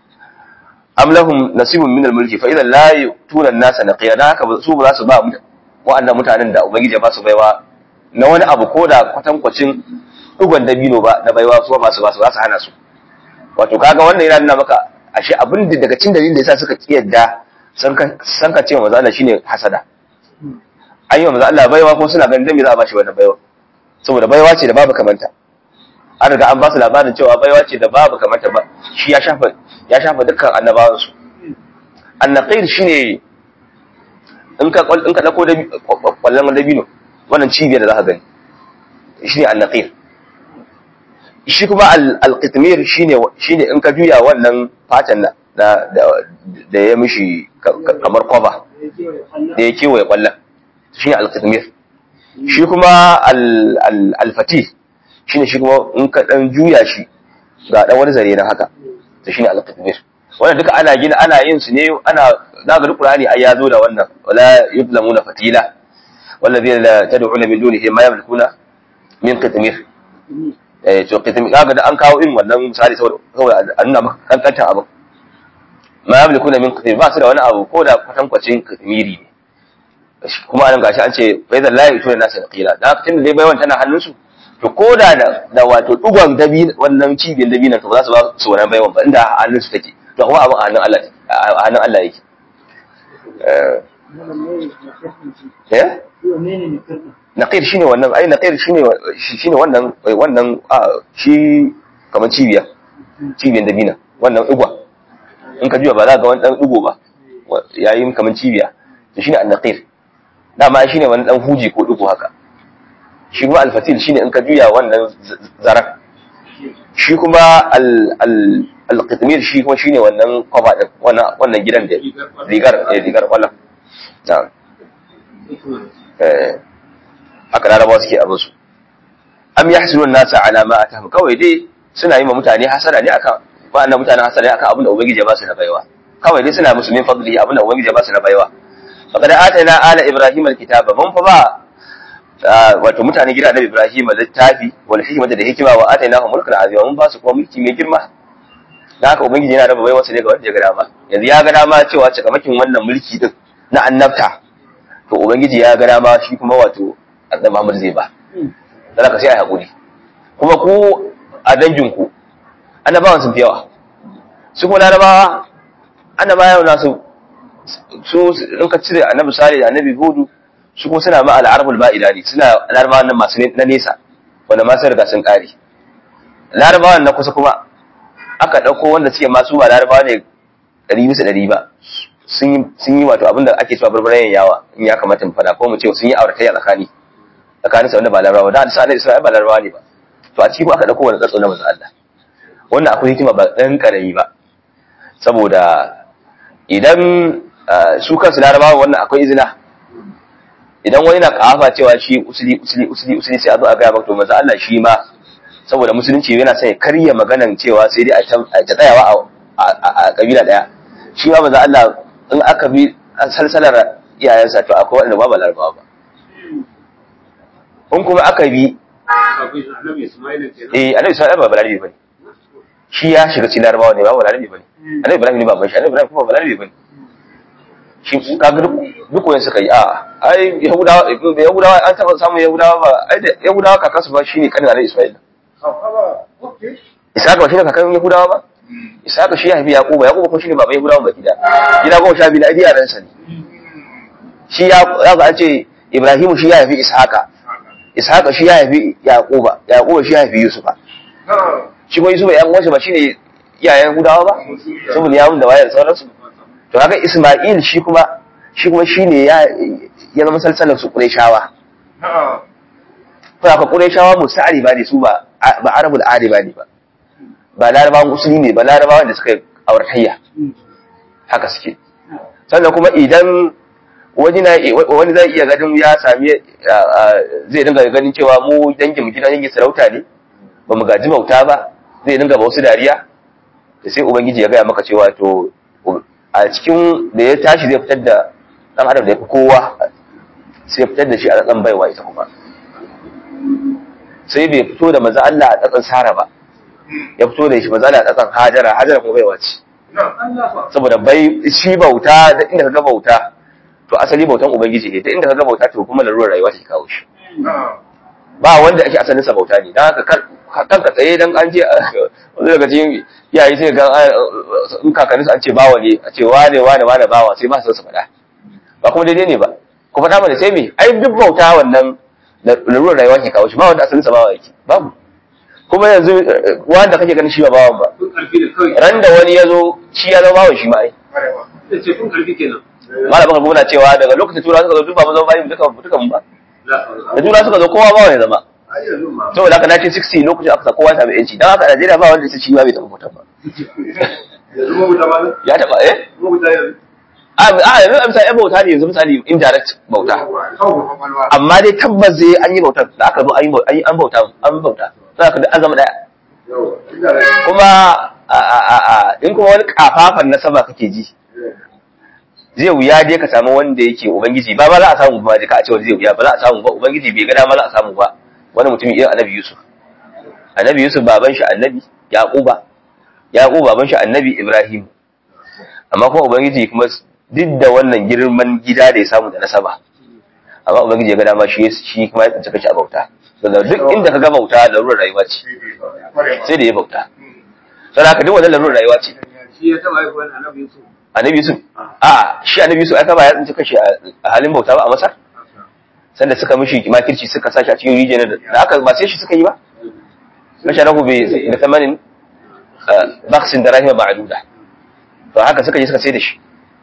am lahum nasibun min al-mulki fa idan la yutuna an-nasa naqiya dan haka su ba za su ba wa'annan mutanen da ubangiji ya ba su baiwa na wani abu ko da kwatankwacin dugon dabino ba na baiwa su ba su ba su za su hana su wato kaga wannan yana nuna maka ashe abin da daga cin dalilin da yasa suka kiyarda san ka cewa manzo Allah shine hasada an yi wa manzo Allah baiwa ko suna ganin dan me za a bashi wannan baiwa saboda baiwa ce da babu kamanta an riga an ba su labarin cewa baiwa ce da babu kamanta ba shi ya shafa ya shafa dukkan annabawan su annaqir shine in ka in ka dauko da kwallon dabino wannan cibiyar da za ka gani shine annaqir shi kuma al-qitmir shine shine in ka juya wannan fatan da da ya mishi kamar kwaba da ya kewaye kwallon shine al-qitmir shi kuma al-fatih shine shi kuma in ka dan juya shi ga dan wani zare na haka to shine al-qitmir wannan duka ana gina ana yin su ne ana zaga Qur'ani ai ya zo da wannan wala yuzlamuna fatila والذين تدعون من دونه ما يملكون من قطمير eh to kitim kaga da an kawo irin wannan misali saboda a nuna maka kankanta abu ma yamliku min kitim ba su da wani abu ko da kwatankwacin kitimiri ne kuma an gashi an ce bai da layi to nasu da qila da tun da dai baiwan tana hannun su to ko da da wato dugon dabi wannan cibiyar dabi nan to ba za su ba su wannan baiwan ba inda hannun su take to kuma abin a hannun Allah a hannun Allah yake eh naqir shine wannan ai naqir shine shine wannan wannan shi kamar cibiya cibiyan dabina wannan igwa in ka juya ba za ga wani dan digo ba yayin kamar cibiya to shine an-naqir dama shine wani dan huji ko digo haka shi kuma al-fatil shine in ka juya wannan zaran shi kuma al-qitmir shi kuma shine wannan kwaba din wannan wannan gidan da rigar eh rigar kwallon na'am eh aka larabawa suke abin su am yahsunun nasa ala ma atahum kawai dai suna yi ma mutane hasara ne akan wa'annan mutane hasara ne akan abin da ubangiji ya ba su na baiwa kawai dai suna musulmin fadli abinda ubangiji ya ba su na baiwa faqad atayna ala ibrahim alkitaba mun fa ba wato mutane gida annabi ibrahim littafi wal hikmata da hikima wa atainahu mulkan azima mun ba su kuma mulki mai girma da haka ubangiji yana raba baiwarsa ne ga wanda ya ga dama yanzu ya ga dama cewa cikamakin wannan mulki din na annabta to ubangiji ya ga dama shi kuma wato annabi Muhammad zai ba dan haka sai ai hakuri kuma ku a danginku annabawan sun fi yawa su kuma larabawa annabawa nasu su in ka cire annabi salih da annabi hudu su kuma suna ma al'arabul ba'ida ne suna larabawan nan masu na nesa wanda ma sun riga sun kare larabawan na kusa kuma aka ɗauko wanda suke masu ba larabawa ne ɗari bisa ɗari ba sun yi wato abinda ake cewa barbarayen yawa in ya kamata mu faɗa ko mu ce sun yi auratayya tsakani tsakanin sa wanda ba larabawa da sa annabi isra'ila ba larabawa ne ba to a ciki aka ɗauko wani tsatso na manzo Allah wannan akwai hikima ba ɗan ƙarami ba saboda idan su kansu larabawa wannan akwai izina idan wani na kafa cewa shi usuli usuli usuli usuli sai a zo a gaya maka to manzo Allah shi ma saboda musulunci yana sai karya maganan cewa sai dai a ta tsayawa a kabila daya shi ma manzo Allah in aka bi salsalar iyayensa to akwai wanda ba ba larabawa ba in kuma aka bi eh annabi Isma'il ba balarabi bane shi ya shiga cikin larabawa ne ba balarabi bane annabi Ibrahim ne ba ban shi annabi Ibrahim kuma balarabi bane shi kaga duk wani suka yi a ai yahudawa yahudawa an taba samun yahudawa ba ai da yahudawa kakansu ba shine kanin annabi Isma'il Isaka ba shine kakan yahudawa ba Isaka shi ya haifi Yakuba Yakuba kuma shine baban yahudawa ba gida gida goma sha biyu na idiya ransa ne shi ya za a ce Ibrahimu shi ya haifi Isaka Isaka shi ya haifi Yakuba Yakuba shi ya haifi Yusufa shi kuma Yusufa yan uwansa ba shine iyayen yahudawa ba saboda yawun da wayar sauransu to haka Isma'il shi kuma shi kuma shine ya ya zama salsalar su Qurayshawa ko haka Qurayshawa musa'ari ba ne su ba ba Arabul Adi ba ne ba ba Larabawan usuli ne ba Larabawan da suka auratayya haka suke sannan kuma idan wani na wani zai iya ganin ya sami zai dinga ganin cewa mu dangin mu gidan dangin sarauta ne ba mu gaji bauta ba zai dinga ba wasu dariya da sai ubangiji ya gaya maka cewa to a cikin da ya tashi zai fitar da dan adam da ya fi kowa sai ya fitar da shi a tsakan baiwa ita kuma sai bai fito da maza Allah a tsakan sara ba ya fito da shi maza Allah a tsakan hajara hajara kuma baiwa ce saboda bai shi bauta da inda ka ga bauta to asali bautan ubangiji ne da inda ka ga bauta to kuma larurar rayuwa ta kawo shi ba wanda ake asalin sa bauta ne dan haka kanka tsaye dan an je wani daga cikin yayi sai ga in kakanni an ce bawa ne a ce wane wane wane bawa sai ba su su faɗa ba kuma daidai ne ba ku faɗa mana sai me ai duk bauta wannan larurar rayuwa ke kawo shi ba wanda asalin sa bawa yake babu kuma yanzu wanda kake ganin shi ba bawan ba ran da wani ya zo shi ya zama bawan shi ma ai malamin ka muna cewa daga lokacin tura suka zo duk ba mu zama bayan duka duka mun ba da tura suka zo kowa bawa ya zama saboda haka 1960 lokacin aka kowa ya samu yanci dan haka a Najeriya ba wanda ya ci ba bai taɓa mutum ba ya taɓa eh a yanzu a misali bauta ne yanzu misali indirect bauta amma dai tabbas zai an yi bautar da aka zo an yi an bauta an bauta za ka an zama daya kuma in kuma wani kafafan nasaba kake ji zai wuya dai ka samu wanda yake ubangiji ba ba za a samu ba ka a ce wanda zai wuya ba za a samu ba ubangiji bai ga dama za a samu ba wani mutum irin annabi yusuf annabi yusuf baban shi annabi yaquba yaqub baban shi annabi ibrahim amma kuma ubangiji kuma duk da wannan girman gida da ya samu da nasaba amma ubangiji ya ga dama shi shi kuma ya tsinci kashi a bauta daga duk inda ka ga bauta larurar rayuwa ce sai da ya bauta sai haka duk wannan larurar rayuwa ce shi ya taba haihuwar annabi Yusuf annabi yusuf a shi annabi yusuf aka ba ya tsinci kashi a halin bauta ba a masar sanda suka mishi makirci suka sashi a cikin rijiyar da aka ba sai shi suka yi ba masharahu bi da tamanin baksin da rahima ma'aduda to haka suka yi suka sai da shi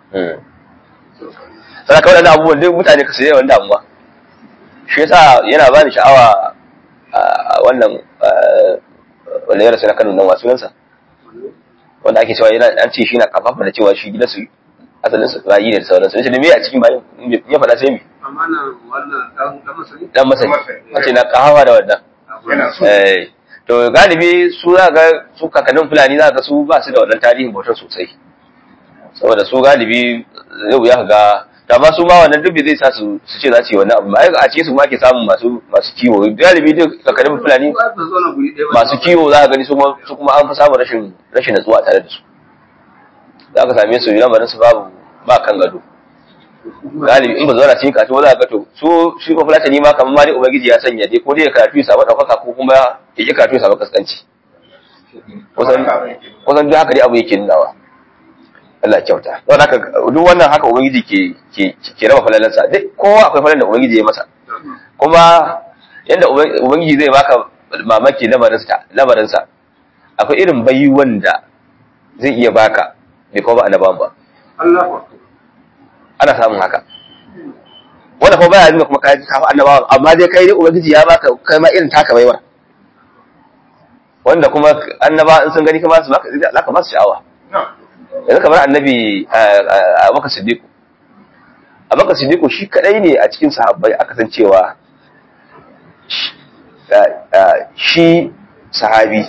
sai ka waɗannan abubuwan duk mutane ka sai yawan damuwa shi yasa yana bani sha'awa wannan wanda ya rasu na Kano nan wasu yansa wanda ake cewa yana an ce shi na kafafa da cewa shi gidansu asalin su bayi ne da sauransu nace da me a cikin bayin ya faɗa sai me amma na wannan dan dan masani dan masani wace na kahawa da wannan yana so eh to galibi su za ga su kakannin fulani za ga su ba su da wannan tarihin bautar sosai saboda su galibi yau ya ga da ma su ma wannan dubi zai sa su su ce za su yi wannan abu ai a cikin su ma ake samun masu masu kiwo galibi duk kakarin fulani Ba su zauna guri ɗaya ba. masu kiwo za ka gani su ma- su kuma an fi samun rashin rashin natsuwa tare da su za ka same su lamarin su babu ba kan gado galibi in ba zauna cikin karatu ba za ka ga to su shi ba fulatani ma kamar ma dai ubangiji ya sanya dai ko dai ya karatu ya samu ɗaukaka ko kuma ya ƙi karatu ya samu kaskanci kusan kusan duk haka dai abu yake nunawa Allah ya kyauta don haka duk wannan haka ubangiji ke ke ke raba falalansa duk kowa akwai falan da ubangiji ya masa kuma yadda Uban- ubangiji zai baka mamaki lamarinsa lamarinsa akwai irin bayyuwan da zai iya baka bai kuma ba annabawan ba Allah ba. ana samun haka wanda kuma baya nuna kuma kai ka fa annabawan amma dai kai dai ubangiji ya baka kai ma irin taka baiwar wanda kuma annaba in sun gani kuma su baka za ka ba su sha'awa yanzu kamar annabi abubakar siddiqu abubakar siddiqu shi kadai ne a cikin sahabbai aka san cewa shi- ah, ah, shi sahabi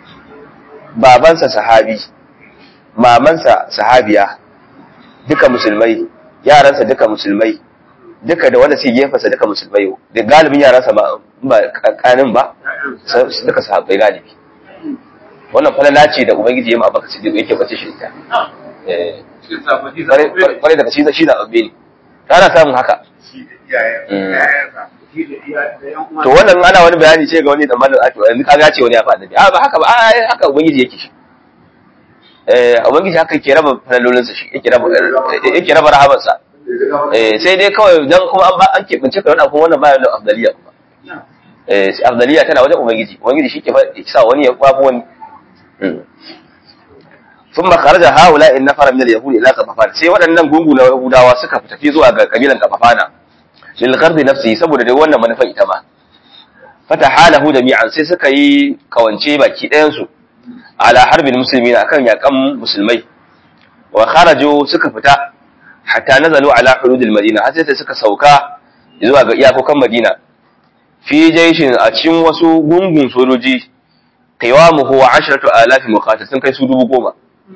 babansa sahabi mamansa sahabiya duka musulmai yaransa duka musulmai duka da wanda suke gefensa duka musulmai da galibin yaransa ba ba kanin ba sa- su duka sahabbai galibi wannan falala ce da ubangiji ya ma abubakar siddiqu yake bace shi ita eh Cikin sabaki kwarai daga shi shi zaɓaɓɓe ne ta ana samun haka Shi da iyayen. Mm. Iyayensa. Shi da iyayen da yan uwan. to wannan ana wani bayani ce ga wani da mallan ake yanzu kaga ce wani ya faɗa a ba haka ba a ai, haka ubangiji yake shi eh ubangiji haka yake raba falalolin sa shi yake raba yake raba rahaman sa eh sai dai kawai dan kuma an ba an keɓance ka wani abu wannan bayan da afdaliya kuma eh sai afdaliya tana wajen ubangiji ubangiji shi ke fa- ke sa wani ya kwafi wani Mm. ثم خرج هؤلاء النفر من اليهود الى قطفان sai waɗannan gungu na yahudawa suka tafi zuwa ga kabilan qatafana lil ghardi nafsi saboda dai wannan manufa ita ma fatahalahu jami'an sai suka yi kawance baki ɗayan su ala harbin muslimin akan yakan musulmai wa kharaju suka fita hatta nazalu ala hududil madina har sai da suka sauka zuwa ga iyakokan madina fi jaishin a cikin wasu gungun sojoji qiwamuhu wa ashratu alafi muqatil sun kai su dubu goma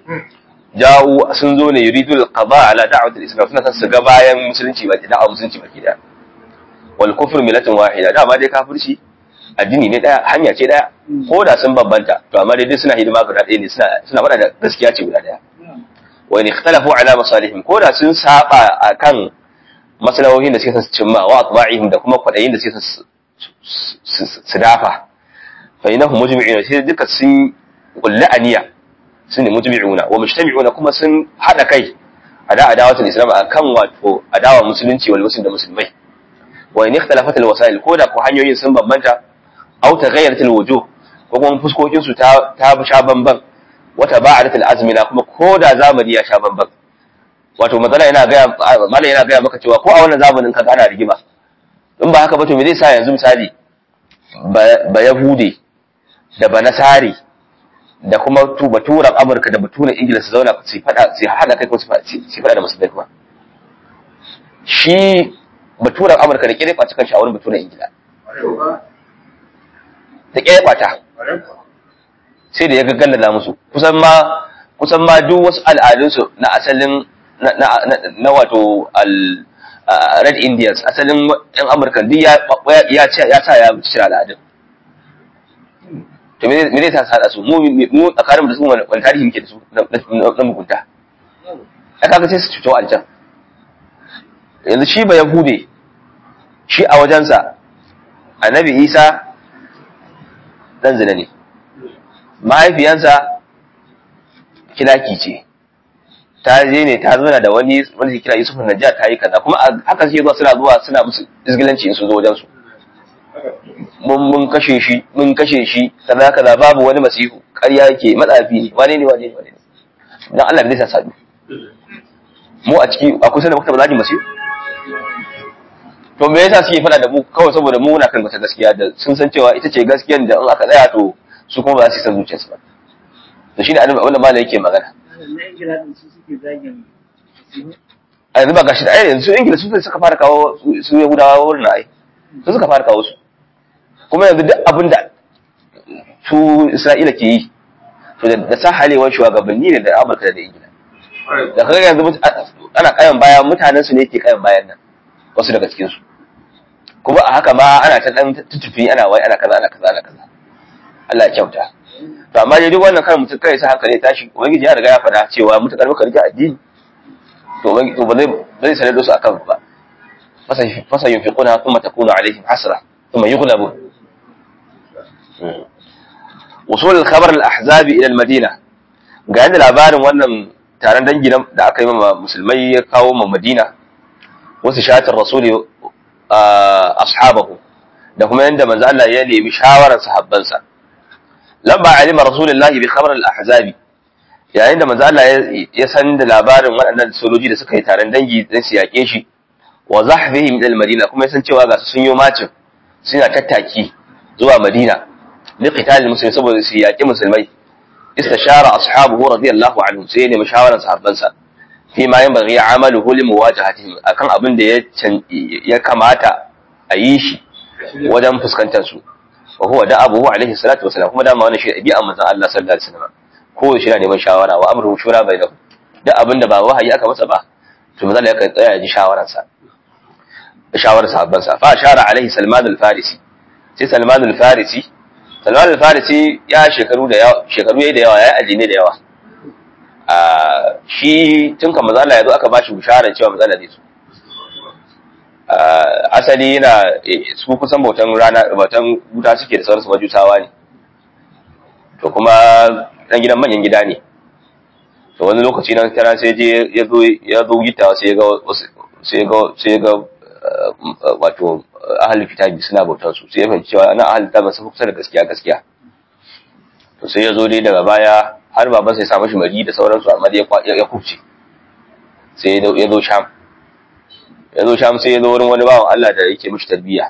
ja'u sun zo ne yuridul qada ala da'wati al-islam suna son su ga bayan musulunci baki da'a musulunci baki da wal kufr millatun wahida dama dai kafirci addini ne daya hanya ce daya ko da sun bambanta to amma dai duk suna hidima guda ɗaya ne suna suna faɗa da gaskiya ce guda daya wa in ikhtalafu ala masalihim ko da sun saba akan maslahohin da suke son su cimma wa atba'ihim da kuma kwadayin da suke son su- su su dafa fa inahum mujmi'una sai duka sun kulli aniya sun ne mujmi'una wa mujtami'una kuma sun hada kai ada adawatul islam akan wato adawa musulunci wal muslim da musulmai wa in ikhtalafat al wasail ko da ko hanyoyin sun bambanta aw taghayyarat al wujuh ko kuma fuskokin su ta ta sha bamban wa taba'adat al azmina kuma ko da zamani ya sha bamban wato matsala yana ga mallan yana ga maka cewa ko a wannan zamanin ka ana rigima in ba haka ba to me zai sa yanzu misali ba ba yahude da ba nasari da kuma tu baturan Amurka da baturan Ingila su zauna su fada su hada kai ko su fada da musulmai kuma shi baturan Amurka da kire kwaci kan shawarar baturan Ingila da kire kwata sai da ya gaggalla musu kusan ma kusan ma duk wasu al'adunsu na asalin na na na wato al Red Indians asalin yan Amurka duk ya ya ya sa ya cire al'adun to me zai sa sada su mu mu tsakanin da su wani tarihi muke da su na mugunta a kaga sai su cuto aljan yanzu shi ba yahude shi a wajensa annabi isa dan zina ne mahaifiyansa kilaki ce ta je ne ta zuna da wani wani kira yusuf najjar ta yi kaza kuma haka suke zuwa suna zuwa suna musu izgilanci in su zo wajensu mun mun kashe shi mun kashe shi kaza kaza babu wani masihu ƙarya yake matsafi ne wane ne wane ne wane ne dan Allah bai sa sadu mu a ciki a kusa da muka taɓa masihu to me yasa suke faɗa da mu kawai saboda mu muna kan wata gaskiya da sun san cewa ita ce gaskiyar da in aka tsaya to su kuma ba za su san zuciyarsu ba to shine annabi wanda malai yake magana a yanzu ba gashi da ai yanzu ingila su suka fara kawo su yahudawa wurin ai su suka fara kawo su kuma yanzu duk abin da su Isra'ila ke yi to da sa halewar shugabanni ne da Amurka da Ingila da kaga yanzu ana kayan baya mutanen su ne ke kayan bayan nan wasu daga cikin su kuma a haka ma ana ta dan tutufi ana wai ana kaza ana kaza ana kaza Allah ya kyauta to amma dai duk wannan kan mutum kai sa hankali tashi ubangiji ya riga ya faɗa cewa mutakar muka rike addini to ubangiji to ba zai ba zai sanar da su akan ba fasa fasa yunfiquna thumma takunu alaihim hasra thumma yughlabun وصول الخبر الأحزاب إلى المدينة ga yadda labarin wannan taron dangi da aka yi ma musulmai ya kawo ma madina wasu shatin rasuli ashabahu da kuma yadda manzo Allah ya nemi shawarar sahabbansa lamma alima rasulullahi bi khabar al-ahzabi yayin da manzo Allah ya san da labarin waɗannan sojoji da suka yi taron dangi dan su yake shi wa zahbihim ila al-madina kuma ya san cewa ga su sun yi macin suna tattaki zuwa madina لقتال المسلمين saboda su yaƙi musulmai istashara ashabuhu radiyallahu anhum sai ne mashawaran sahabbansa fi ma yanbaghi amaluhu li muwajahatihim akan abin da ya ya kamata a yi shi wajen fuskantar su wa huwa da abuhu alaihi salatu wasalam kuma dama wannan shi ɗabi'a manzon Allah sallallahu alaihi wasallam ko shi na neman shawara wa amruhu shura bainahum duk abin da ba wahayi aka masa ba to manzon Allah ya tsaya ya ji shawararsa shawarar sahabbansa fa ashara alaihi salman al-farisi sai salman al-farisi Salman al-Farisi ya shekaru da yawa shekaru yayi da yawa ya addini da yawa a shi tun kan mazala yazo aka bashi bishara cewa mazala zai so asali yana su kusan bautan rana bautan wuta suke da sauransu majutawa ne to kuma dan gidan manyan gida ne to wani lokaci nan tana sai je ya zo ya zo gitawa sai ya ga sai ga sai ga wato ahalin kitabi suna bautar su sai ya fahimci cewa ana ahalin kitabi sun kusa da gaskiya gaskiya to sai ya zo dai daga baya har baban sai ya samu shi mari da sauransu amma dai ya kubce sai ya zo sham ya zo sham sai ya zo wurin wani bawan Allah da yake mishi tarbiyya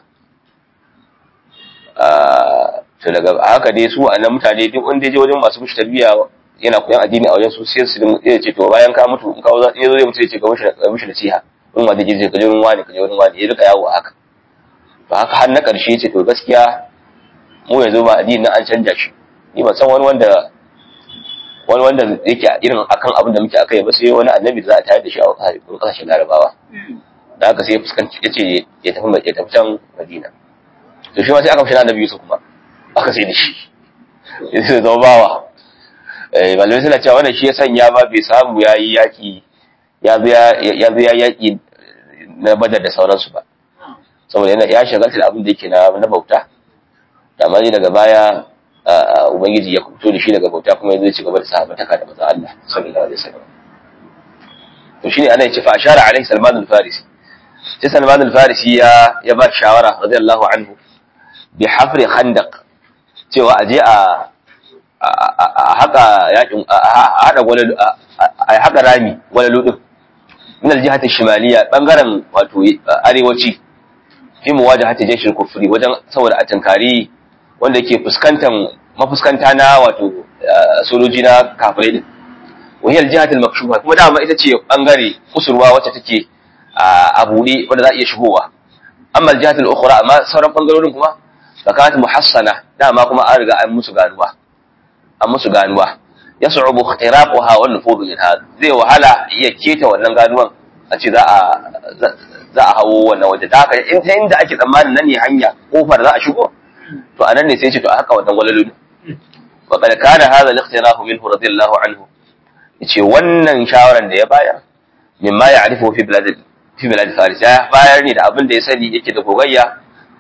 to daga haka dai su a nan mutane duk wanda je wajen masu mishi tarbiyya yana koyan addini a wajen su sai su ya ce to bayan ka mutu in ka zo ya zo zai mutu ya ce ka mishi nasiha in ma da je ka je wurin wani ka je wurin wani ya rika yawo haka to haka har na ƙarshe ce to gaskiya mu yanzu ba addini na an canja shi ni ban san wani wanda wani wanda yake irin akan abin da muke akai ba sai wani annabi da za a tayar da shi a kasashen larabawa da haka sai ya fuskanci ya ce ya tafi ya tafi can madina to shi ma sai aka fi annabi yusuf kuma aka sai da shi ya sai zama bawa malamai suna cewa wannan shi ya sanya ba bai samu ya yi yaƙi ya zo ya yaƙi na badar da sauransu ba saboda yana ya shagalta da abin da yake na bauta da amma daga baya ubangiji ya kuto da shi daga bauta kuma zai ci gaba da sahabataka da manzon Allah sallallahu alaihi wasallam to shine ana yace fa ashara alaihi salman al-farisi sai salman al-farisi ya ya ba shawara radiyallahu anhu bi hafri khandaq cewa aje a a haka yakin a hada gwalalu a haka rami gwalalu din min al-jihati shimaliya bangaren wato arewaci fi muwajahati jayshil kufri wajen saboda a tankari wanda yake fuskantan mafuskanta na wato sojoji na kafirai din wahiyar jihatul makshufa kuma dama ita ce bangare kusurwa wacce take a buɗe wanda za a iya shigowa amma jihatul ukhra amma sauran bangarorin kuma zakat muhassana dama kuma an riga an musu ganuwa an musu ganuwa yas'ubu ikhtiraquha wal nufud minha zai wahala iya keta wannan ganuwan a ce za a za a hawo wannan waje da haka in ta inda ake tsammanin nan ne hanya kofar za a shigo to anan ne sai ce to a haka wannan walalu wa qad kana hadha al-ikhtirafu minhu radiyallahu anhu yace wannan shawaran da ya bayar mimma ya'rifu fi bilad fi bilad faris ya bayar ne da abin da ya sani yake da gogayya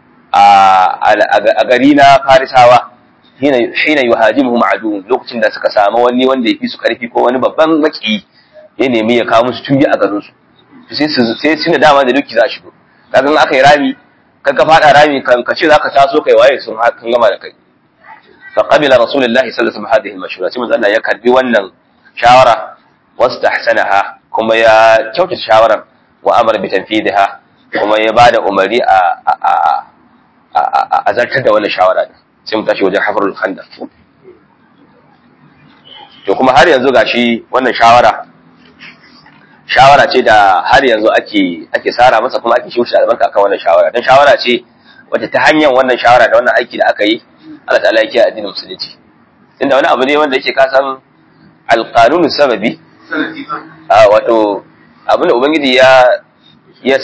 a gari na farisawa hina hina yuhajimuhum adu lokacin da suka samu wani wanda ya fi su karfi ko wani babban maki ya nemi ya kawo musu tumbi a garin su sai su sai suna dama da duki za shigo kaga aka yi rami kan ka fada rami kan ka ce zaka taso kai waye sun kan gama da kai fa qabila rasulullahi sallallahu alaihi wasallam hadhihi al-mashura sai manzo Allah ya karbi wannan shawara wastahsanaha kuma ya kyautata shawaran wa amara bi tanfidiha kuma ya bada umari a a zartar da wannan shawara din sai mu tashi wajen hafarul khandaq to kuma har yanzu gashi wannan shawara shawara ce da har yanzu ake ake sara masa kuma ake shushe albarka kan wannan shawara dan shawara ce wacce ta hanyar wannan shawara da wannan aiki da aka yi Allah ta'ala yake addinin musulunci inda wani abu ne wanda yake ka san alqanunu sababi sanadi ba a wato abin da ubangiji ya ya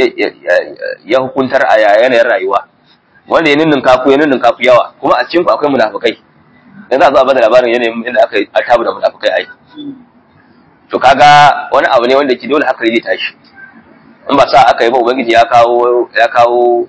ya hukuntar a yanayin rayuwa wanda ya ninnin kafu ya ninnin kafu yawa kuma a cikin ku akwai munafukai yanzu a zo a bada labarin yanayin inda aka yi a tabu da munafukai ai to kaga wani abu ne wanda ke dole haka zai tashi in ba sa aka yi ba ubangiji ya kawo ya kawo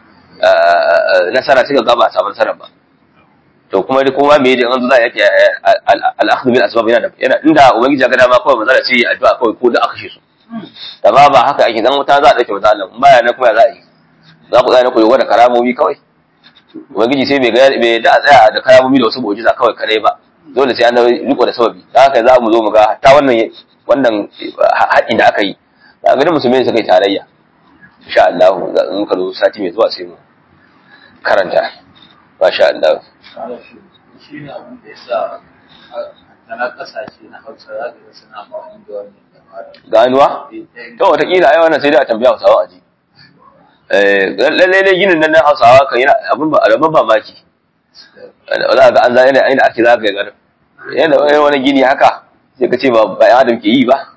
nasara suka ga ba a samu nasara ba to kuma dai kuma me da an zo za a yake al-akhdhu bil asbab yana da yana inda ubangiji ya ga dama kawai manzala ce addu'a kawai ko da aka shi su da ba ba haka ake dan wuta za a dauke manzo Allah baya na kuma za a yi za ku tsaya ku yoga da karamomi kawai ubangiji sai bai ga bai da a tsaya da karamomi da wasu mu'jiza kawai kadai ba dole sai an riko da sababi da haka za mu zo mu ga hatta wannan wannan haɗin da aka yi da ga musulmai suka yi tarayya insha Allah in ka zo sati mai zuwa sai mu karanta masha Allah shi ne abin da ya sa a na kasashe na hausa za ka ga suna amfani da wannan dabara. ganuwa to wataƙila ai wannan sai dai a tambaya Hausawa aji eh lalle ne ginin nan na Hausawa kan yana abin ba abin mamaki za ga an zai ne aina ake zaka ga yanda wani wani gini haka sai ka ce ba ba ya adam ke yi ba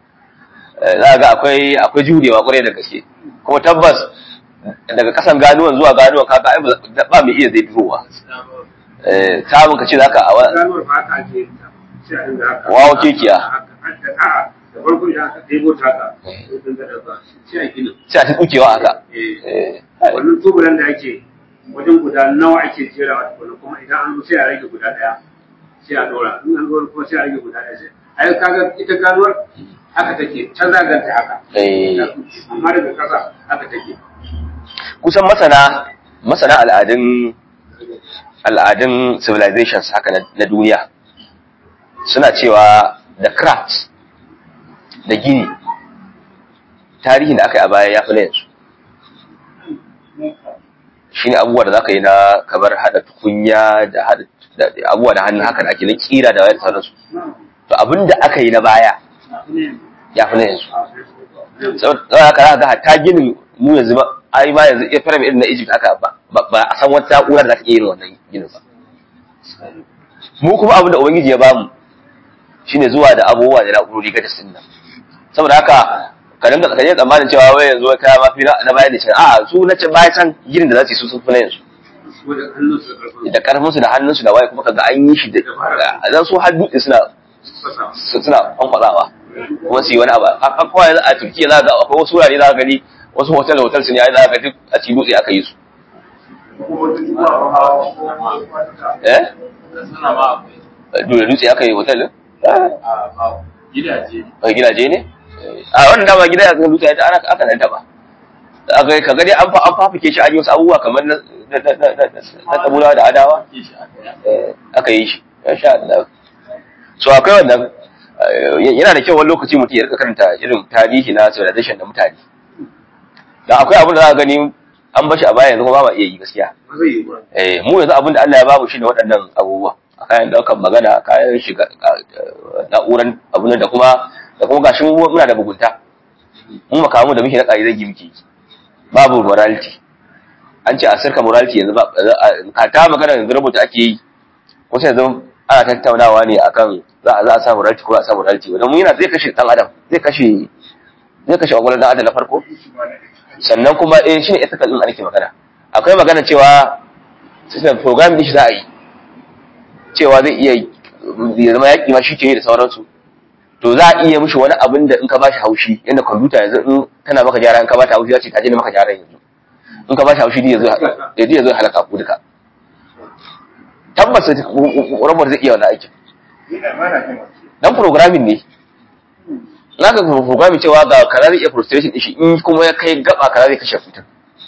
za ga akwai akwai jurewa kwarai da gaske kuma tabbas daga kasan ganuwan zuwa ganuwan kaga ai ba mai iya zai durowa eh samun ka ce zaka a wa- ganuwar ba haka ake yin ta sai a dinga haka Wawo kekiya. a'a da farko idan aka ɗebo ta haka sai dinga da ba sai a gina sai a ta dukewa haka eh eh wannan tubulan da ake wajen guda nawa ake jera wa tukuna kuma idan an zo sai a rage guda ɗaya sai a ɗora in an zo kuma sai a rage guda ɗaya sai ai kaga ita ganuwar haka take ta zaganta haka eh amma daga ƙasa haka take kusan masana masana al'adun al'adun civilizations haka na, na duniya suna cewa da craft da gini tarihin da aka yi a baya ya fi na yanzu shi ne abubuwa da za ka yi na kamar hada tukunya da hada da abubuwa da hannu haka da ake na kira da wayar sauransu to abin da aka yi na baya ya fi na yanzu saboda haka za ka ga hatta ginin mu yanzu ba ai ma yanzu ya fara irin na Egypt haka ba ba ba a san wata na'urar da za ta iya yin wannan ginin ba mu kuma abin da ubangiji ya bamu shine zuwa da abubuwa da na'urori ga dasin nan saboda haka ka dinga ka je tsammanin cewa wai yanzu wata ma fi na baya da can a'a su na can baya can ginin da za su yi su sun fi na yanzu wajen hannunsu da ƙarfin da karfin su da hannun su da waye kuma kaga an yi shi da zan su har dutse suna fasa suna kwankwazawa kuma su yi wani abu a kawai yanzu a turkiya za ga akwai wasu wurare za ka gani wasu hotel hotel su ne ai za ka ga duk a cikin dutse aka yi su eh Suna ma akwai dole dutse aka yi hotel din a ba gidaje ne. a gidaje ne a wannan dama gida ya dutse ya ana aka nan ba aka ka gani an fa an fafike shi an yi wasu abubuwa kamar na na na na na tabula da adawa Ke shi aka yi. eh, aka yi shi insha Allah so akwai wannan eh, yana da kyau wani lokaci mutum ya rika karanta irin tarihi na civilization da mutane da akwai abin da za ka gani an bashi a baya yanzu kuma ba ma iya yi gaskiya ba zai yi ba eh mu yanzu abin da Allah ya bamu shine waɗannan abubuwa a kayan daukan magana a kayan shiga eh, na'uran abun da kuma da kuma gashi mu muna da bugunta mu makamu da muke na ƙari zagi muke yi. babu morality an ce a sirka morality yanzu ba ka ta magana yanzu rubuta ake yi wasu yanzu ana tattaunawa ne akan za a za a sa morality ko a sa morality wanda mu yana zai kashe dan adam zai kashe zai kashe kwakwalwar dan adam na farko sannan kuma eh shine ethical din da nake magana akwai magana cewa system program din shi za a yi cewa zai iya ya zama yaƙi ma shi ke yi da sauransu to za a iya mishi wani abin da in ka bashi haushi yadda kwamfuta yanzu in tana maka gyara in ka bata haushi ya ce ta je na maka gyara yanzu in ka bashi haushi ya zo ya zo halaka ku duka tabbas robot zai iya wani aikin dan programming ne za ka programming cewa ga kaza zai iya frustration din shi in kuma ya kai gaba kaza zai kashe mutum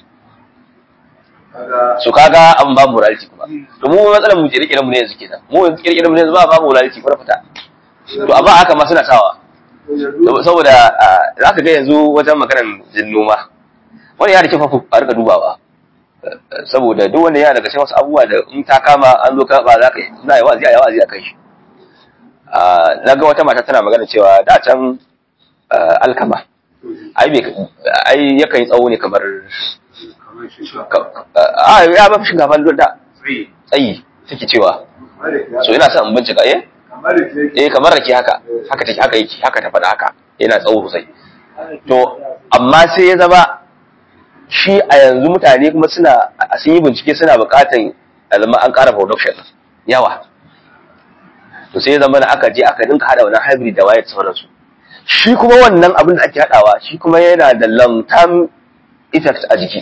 kaga so kaga an ba morality kuma to mu matsalar mu kirkire mu ne yanzu kenan mu yanzu kirkire mu ne yanzu ba ba morality kuma fita to amma haka ma suna sawa saboda za ka ga yanzu wajen maganar jin noma wani ya da kyau fa a rika dubawa saboda duk wanda yana daga cikin wasu abubuwa da in ta kama an zo ka ba za ka yi za a yi wazi a yi wazi a kai shi na ga wata mata tana magana cewa da can alkama ai bai ai yakan yi tsawo ne kamar kamar shi shi a ya ba fi shinkafa da tsaye tsayi take cewa so ina son in bincika eh kamar da ke eh kamar rake haka haka take haka yake haka ta faɗa haka yana tsawo sosai to amma sai ya zama shi a yanzu mutane kuma suna a sun yi bincike suna buƙatar alama an ƙara production yawa to sai ya zama na aka je aka dinka hada wannan hybrid da waye da sauransu shi kuma wannan abin da ake hadawa shi kuma yana da long term effect a jiki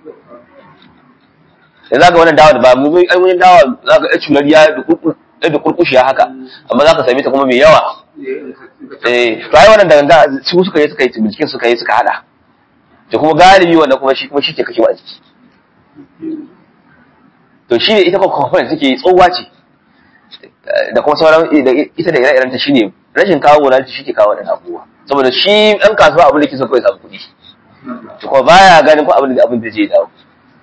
da za ka wannan dawa da ba mu ai wani dawa za ka cunar ya da kurkushiya haka amma za ka same ta kuma mai yawa eh to ai wannan da su suka yi suka yi binciken suka yi suka hada to kuma galibi wannan kuma shi kuma shi ke kashewa a jiki to shi ne ita kuma component take tsohuwa ce da kuma sauran ita da ire-iren ta shine rashin kawo wurare shi ke kawo wadannan abubuwa saboda shi ɗan kasuwa abin da ke so kawai samu kuɗi to kuma baya ganin ko abin da abin da zai dawo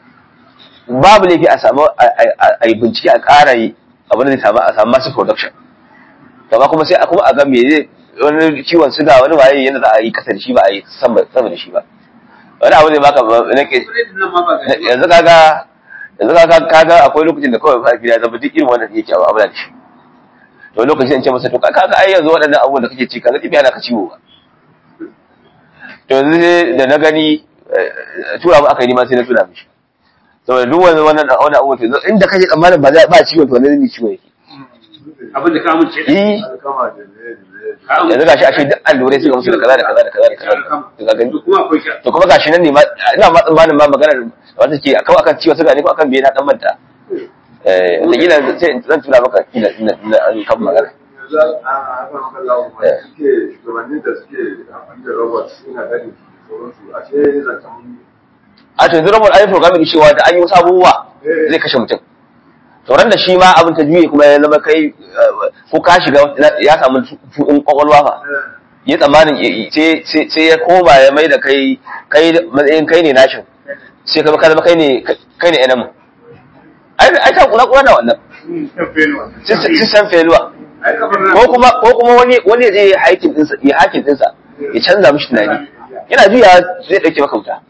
babu laifi a samu a yi bincike a ƙara yi abin da zai samu a samu masu production amma kuma sai a kuma a ga me zai wani ciwon suga wani waye yadda za a yi kasa da shi ba a yi sama da shi ba wani abu zai baka nake yanzu kaga yanzu kaga kaga akwai lokacin da kawai mahaifi ya zama duk irin wannan yake abu da shi to lokacin in ce masa to kaga ai yanzu waɗannan abubuwan da kake ci kaga tibi ana ka ciwo ba to yanzu da na gani tura mu aka yi ma sai na tuna mishi saboda duk wani wannan wani abubuwan to inda kake tsammanin ba za ba ciwon to wannan ne ciwo yake abin da ka amince eh kama da ne yanzu gashi ashe duk allurai suka musu da kaza da kaza da kaza da kaza to ka gani kuma akwai shi to kuma gashi nan ne ma ina ma tsammanin ma maganar wanda ke akan akan ciwon suga ne ko akan biye na dan manta eh da kila sai zan tura maka kila ina ina an kan magana yanzu a hakan kallawa suke shugabannin da suke amfani da robot suna gani sauransu a ce zancen a to yanzu robot ai programming cewa da an yi wasu abubuwa zai kashe mutum to ran da shi ma abin ta juye kuma ya zama kai ko ka shiga ya samu fuɗin kwakwalwa fa ya tsammanin sai ya koma ya mai da kai kai matsayin kai ne nashin sai ka zama kai ne kai ne enamu ai ta kula kula da wannan system failure ko kuma ko kuma wani wani zai yi haikin dinsa ya hakin dinsa ya canza mishi tunani yana juya zai dauke maka wuta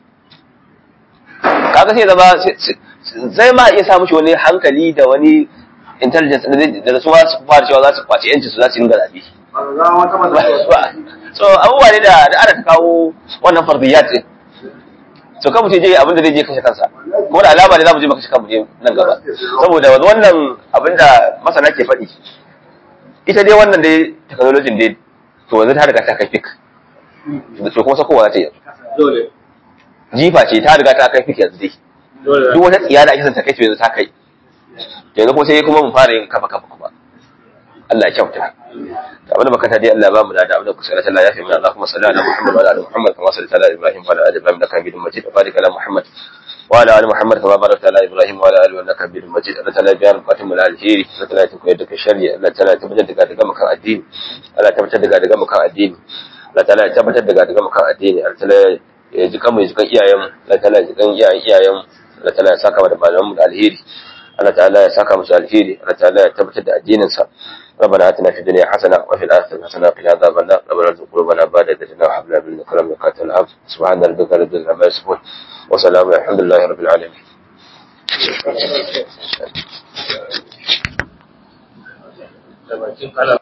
kaga sai zama zai ma iya sa mishi wani hankali da wani intelligence da su ma su fara cewa za su kwaci yanci su za su yi zaɓe. ba ga wata matsala So abubuwa ne da da ana ta kawo wannan fardiyat din. So kan mutum je abin da zai je kashe kansa. Kuma da alama ne za mu je mu kashe kanmu ne nan gaba. Saboda wannan abin da masana ke faɗi. Ita dai wannan dai technology dai to yanzu ta riga ta kai fik. To kuma sakowa za ta yi. dole Jifa ce ta riga ta kai fik yanzu dai. dole Duk wata tsiya da ake son ta kai to yanzu ta kai. Yanzu kuma sai kuma mu fara yin kafa kafa kuma. Allah ya kyauta. abin da makata dai Allah ba mu da abin da kusa Allah ya fi mana Allahumma salli ala Muhammad wa ala ali Muhammad kama sallaita ala Ibrahim wa ala ali Ibrahim innaka Hamidum Majid wa barik ala Muhammad wa ala ali Muhammad kama barakta ala Ibrahim wa ala ali innaka Hamidum Majid Allah ta'ala biya bukatun mu na alheri Allah ta'ala ta koyar da kai shari'a Allah ta'ala tabbatar da daga makan addini Allah tabbatar da daga makan addini Allah ta'ala ya tabbatar da daga makan addini Allah ta'ala ya ji kan mu ya ji kan iyayen mu Allah ta'ala ya ji kan iyayen iyayen mu Allah ta'ala ya saka mu da malaman mu da alheri Allah ta'ala ya saka musu alheri Allah ta'ala ya tabbatar da addinin sa ربنا اتنا في الدنيا حسنه وفي الاخره حسنه وقنا عذاب النار ربنا ارزق قلوبنا بعد اذ هديتنا وهب لنا من لدنك رحمه انك العبد سبحان ربك رب العزه عما يصفون وسلام الحمد لله رب العالمين da bakin kalam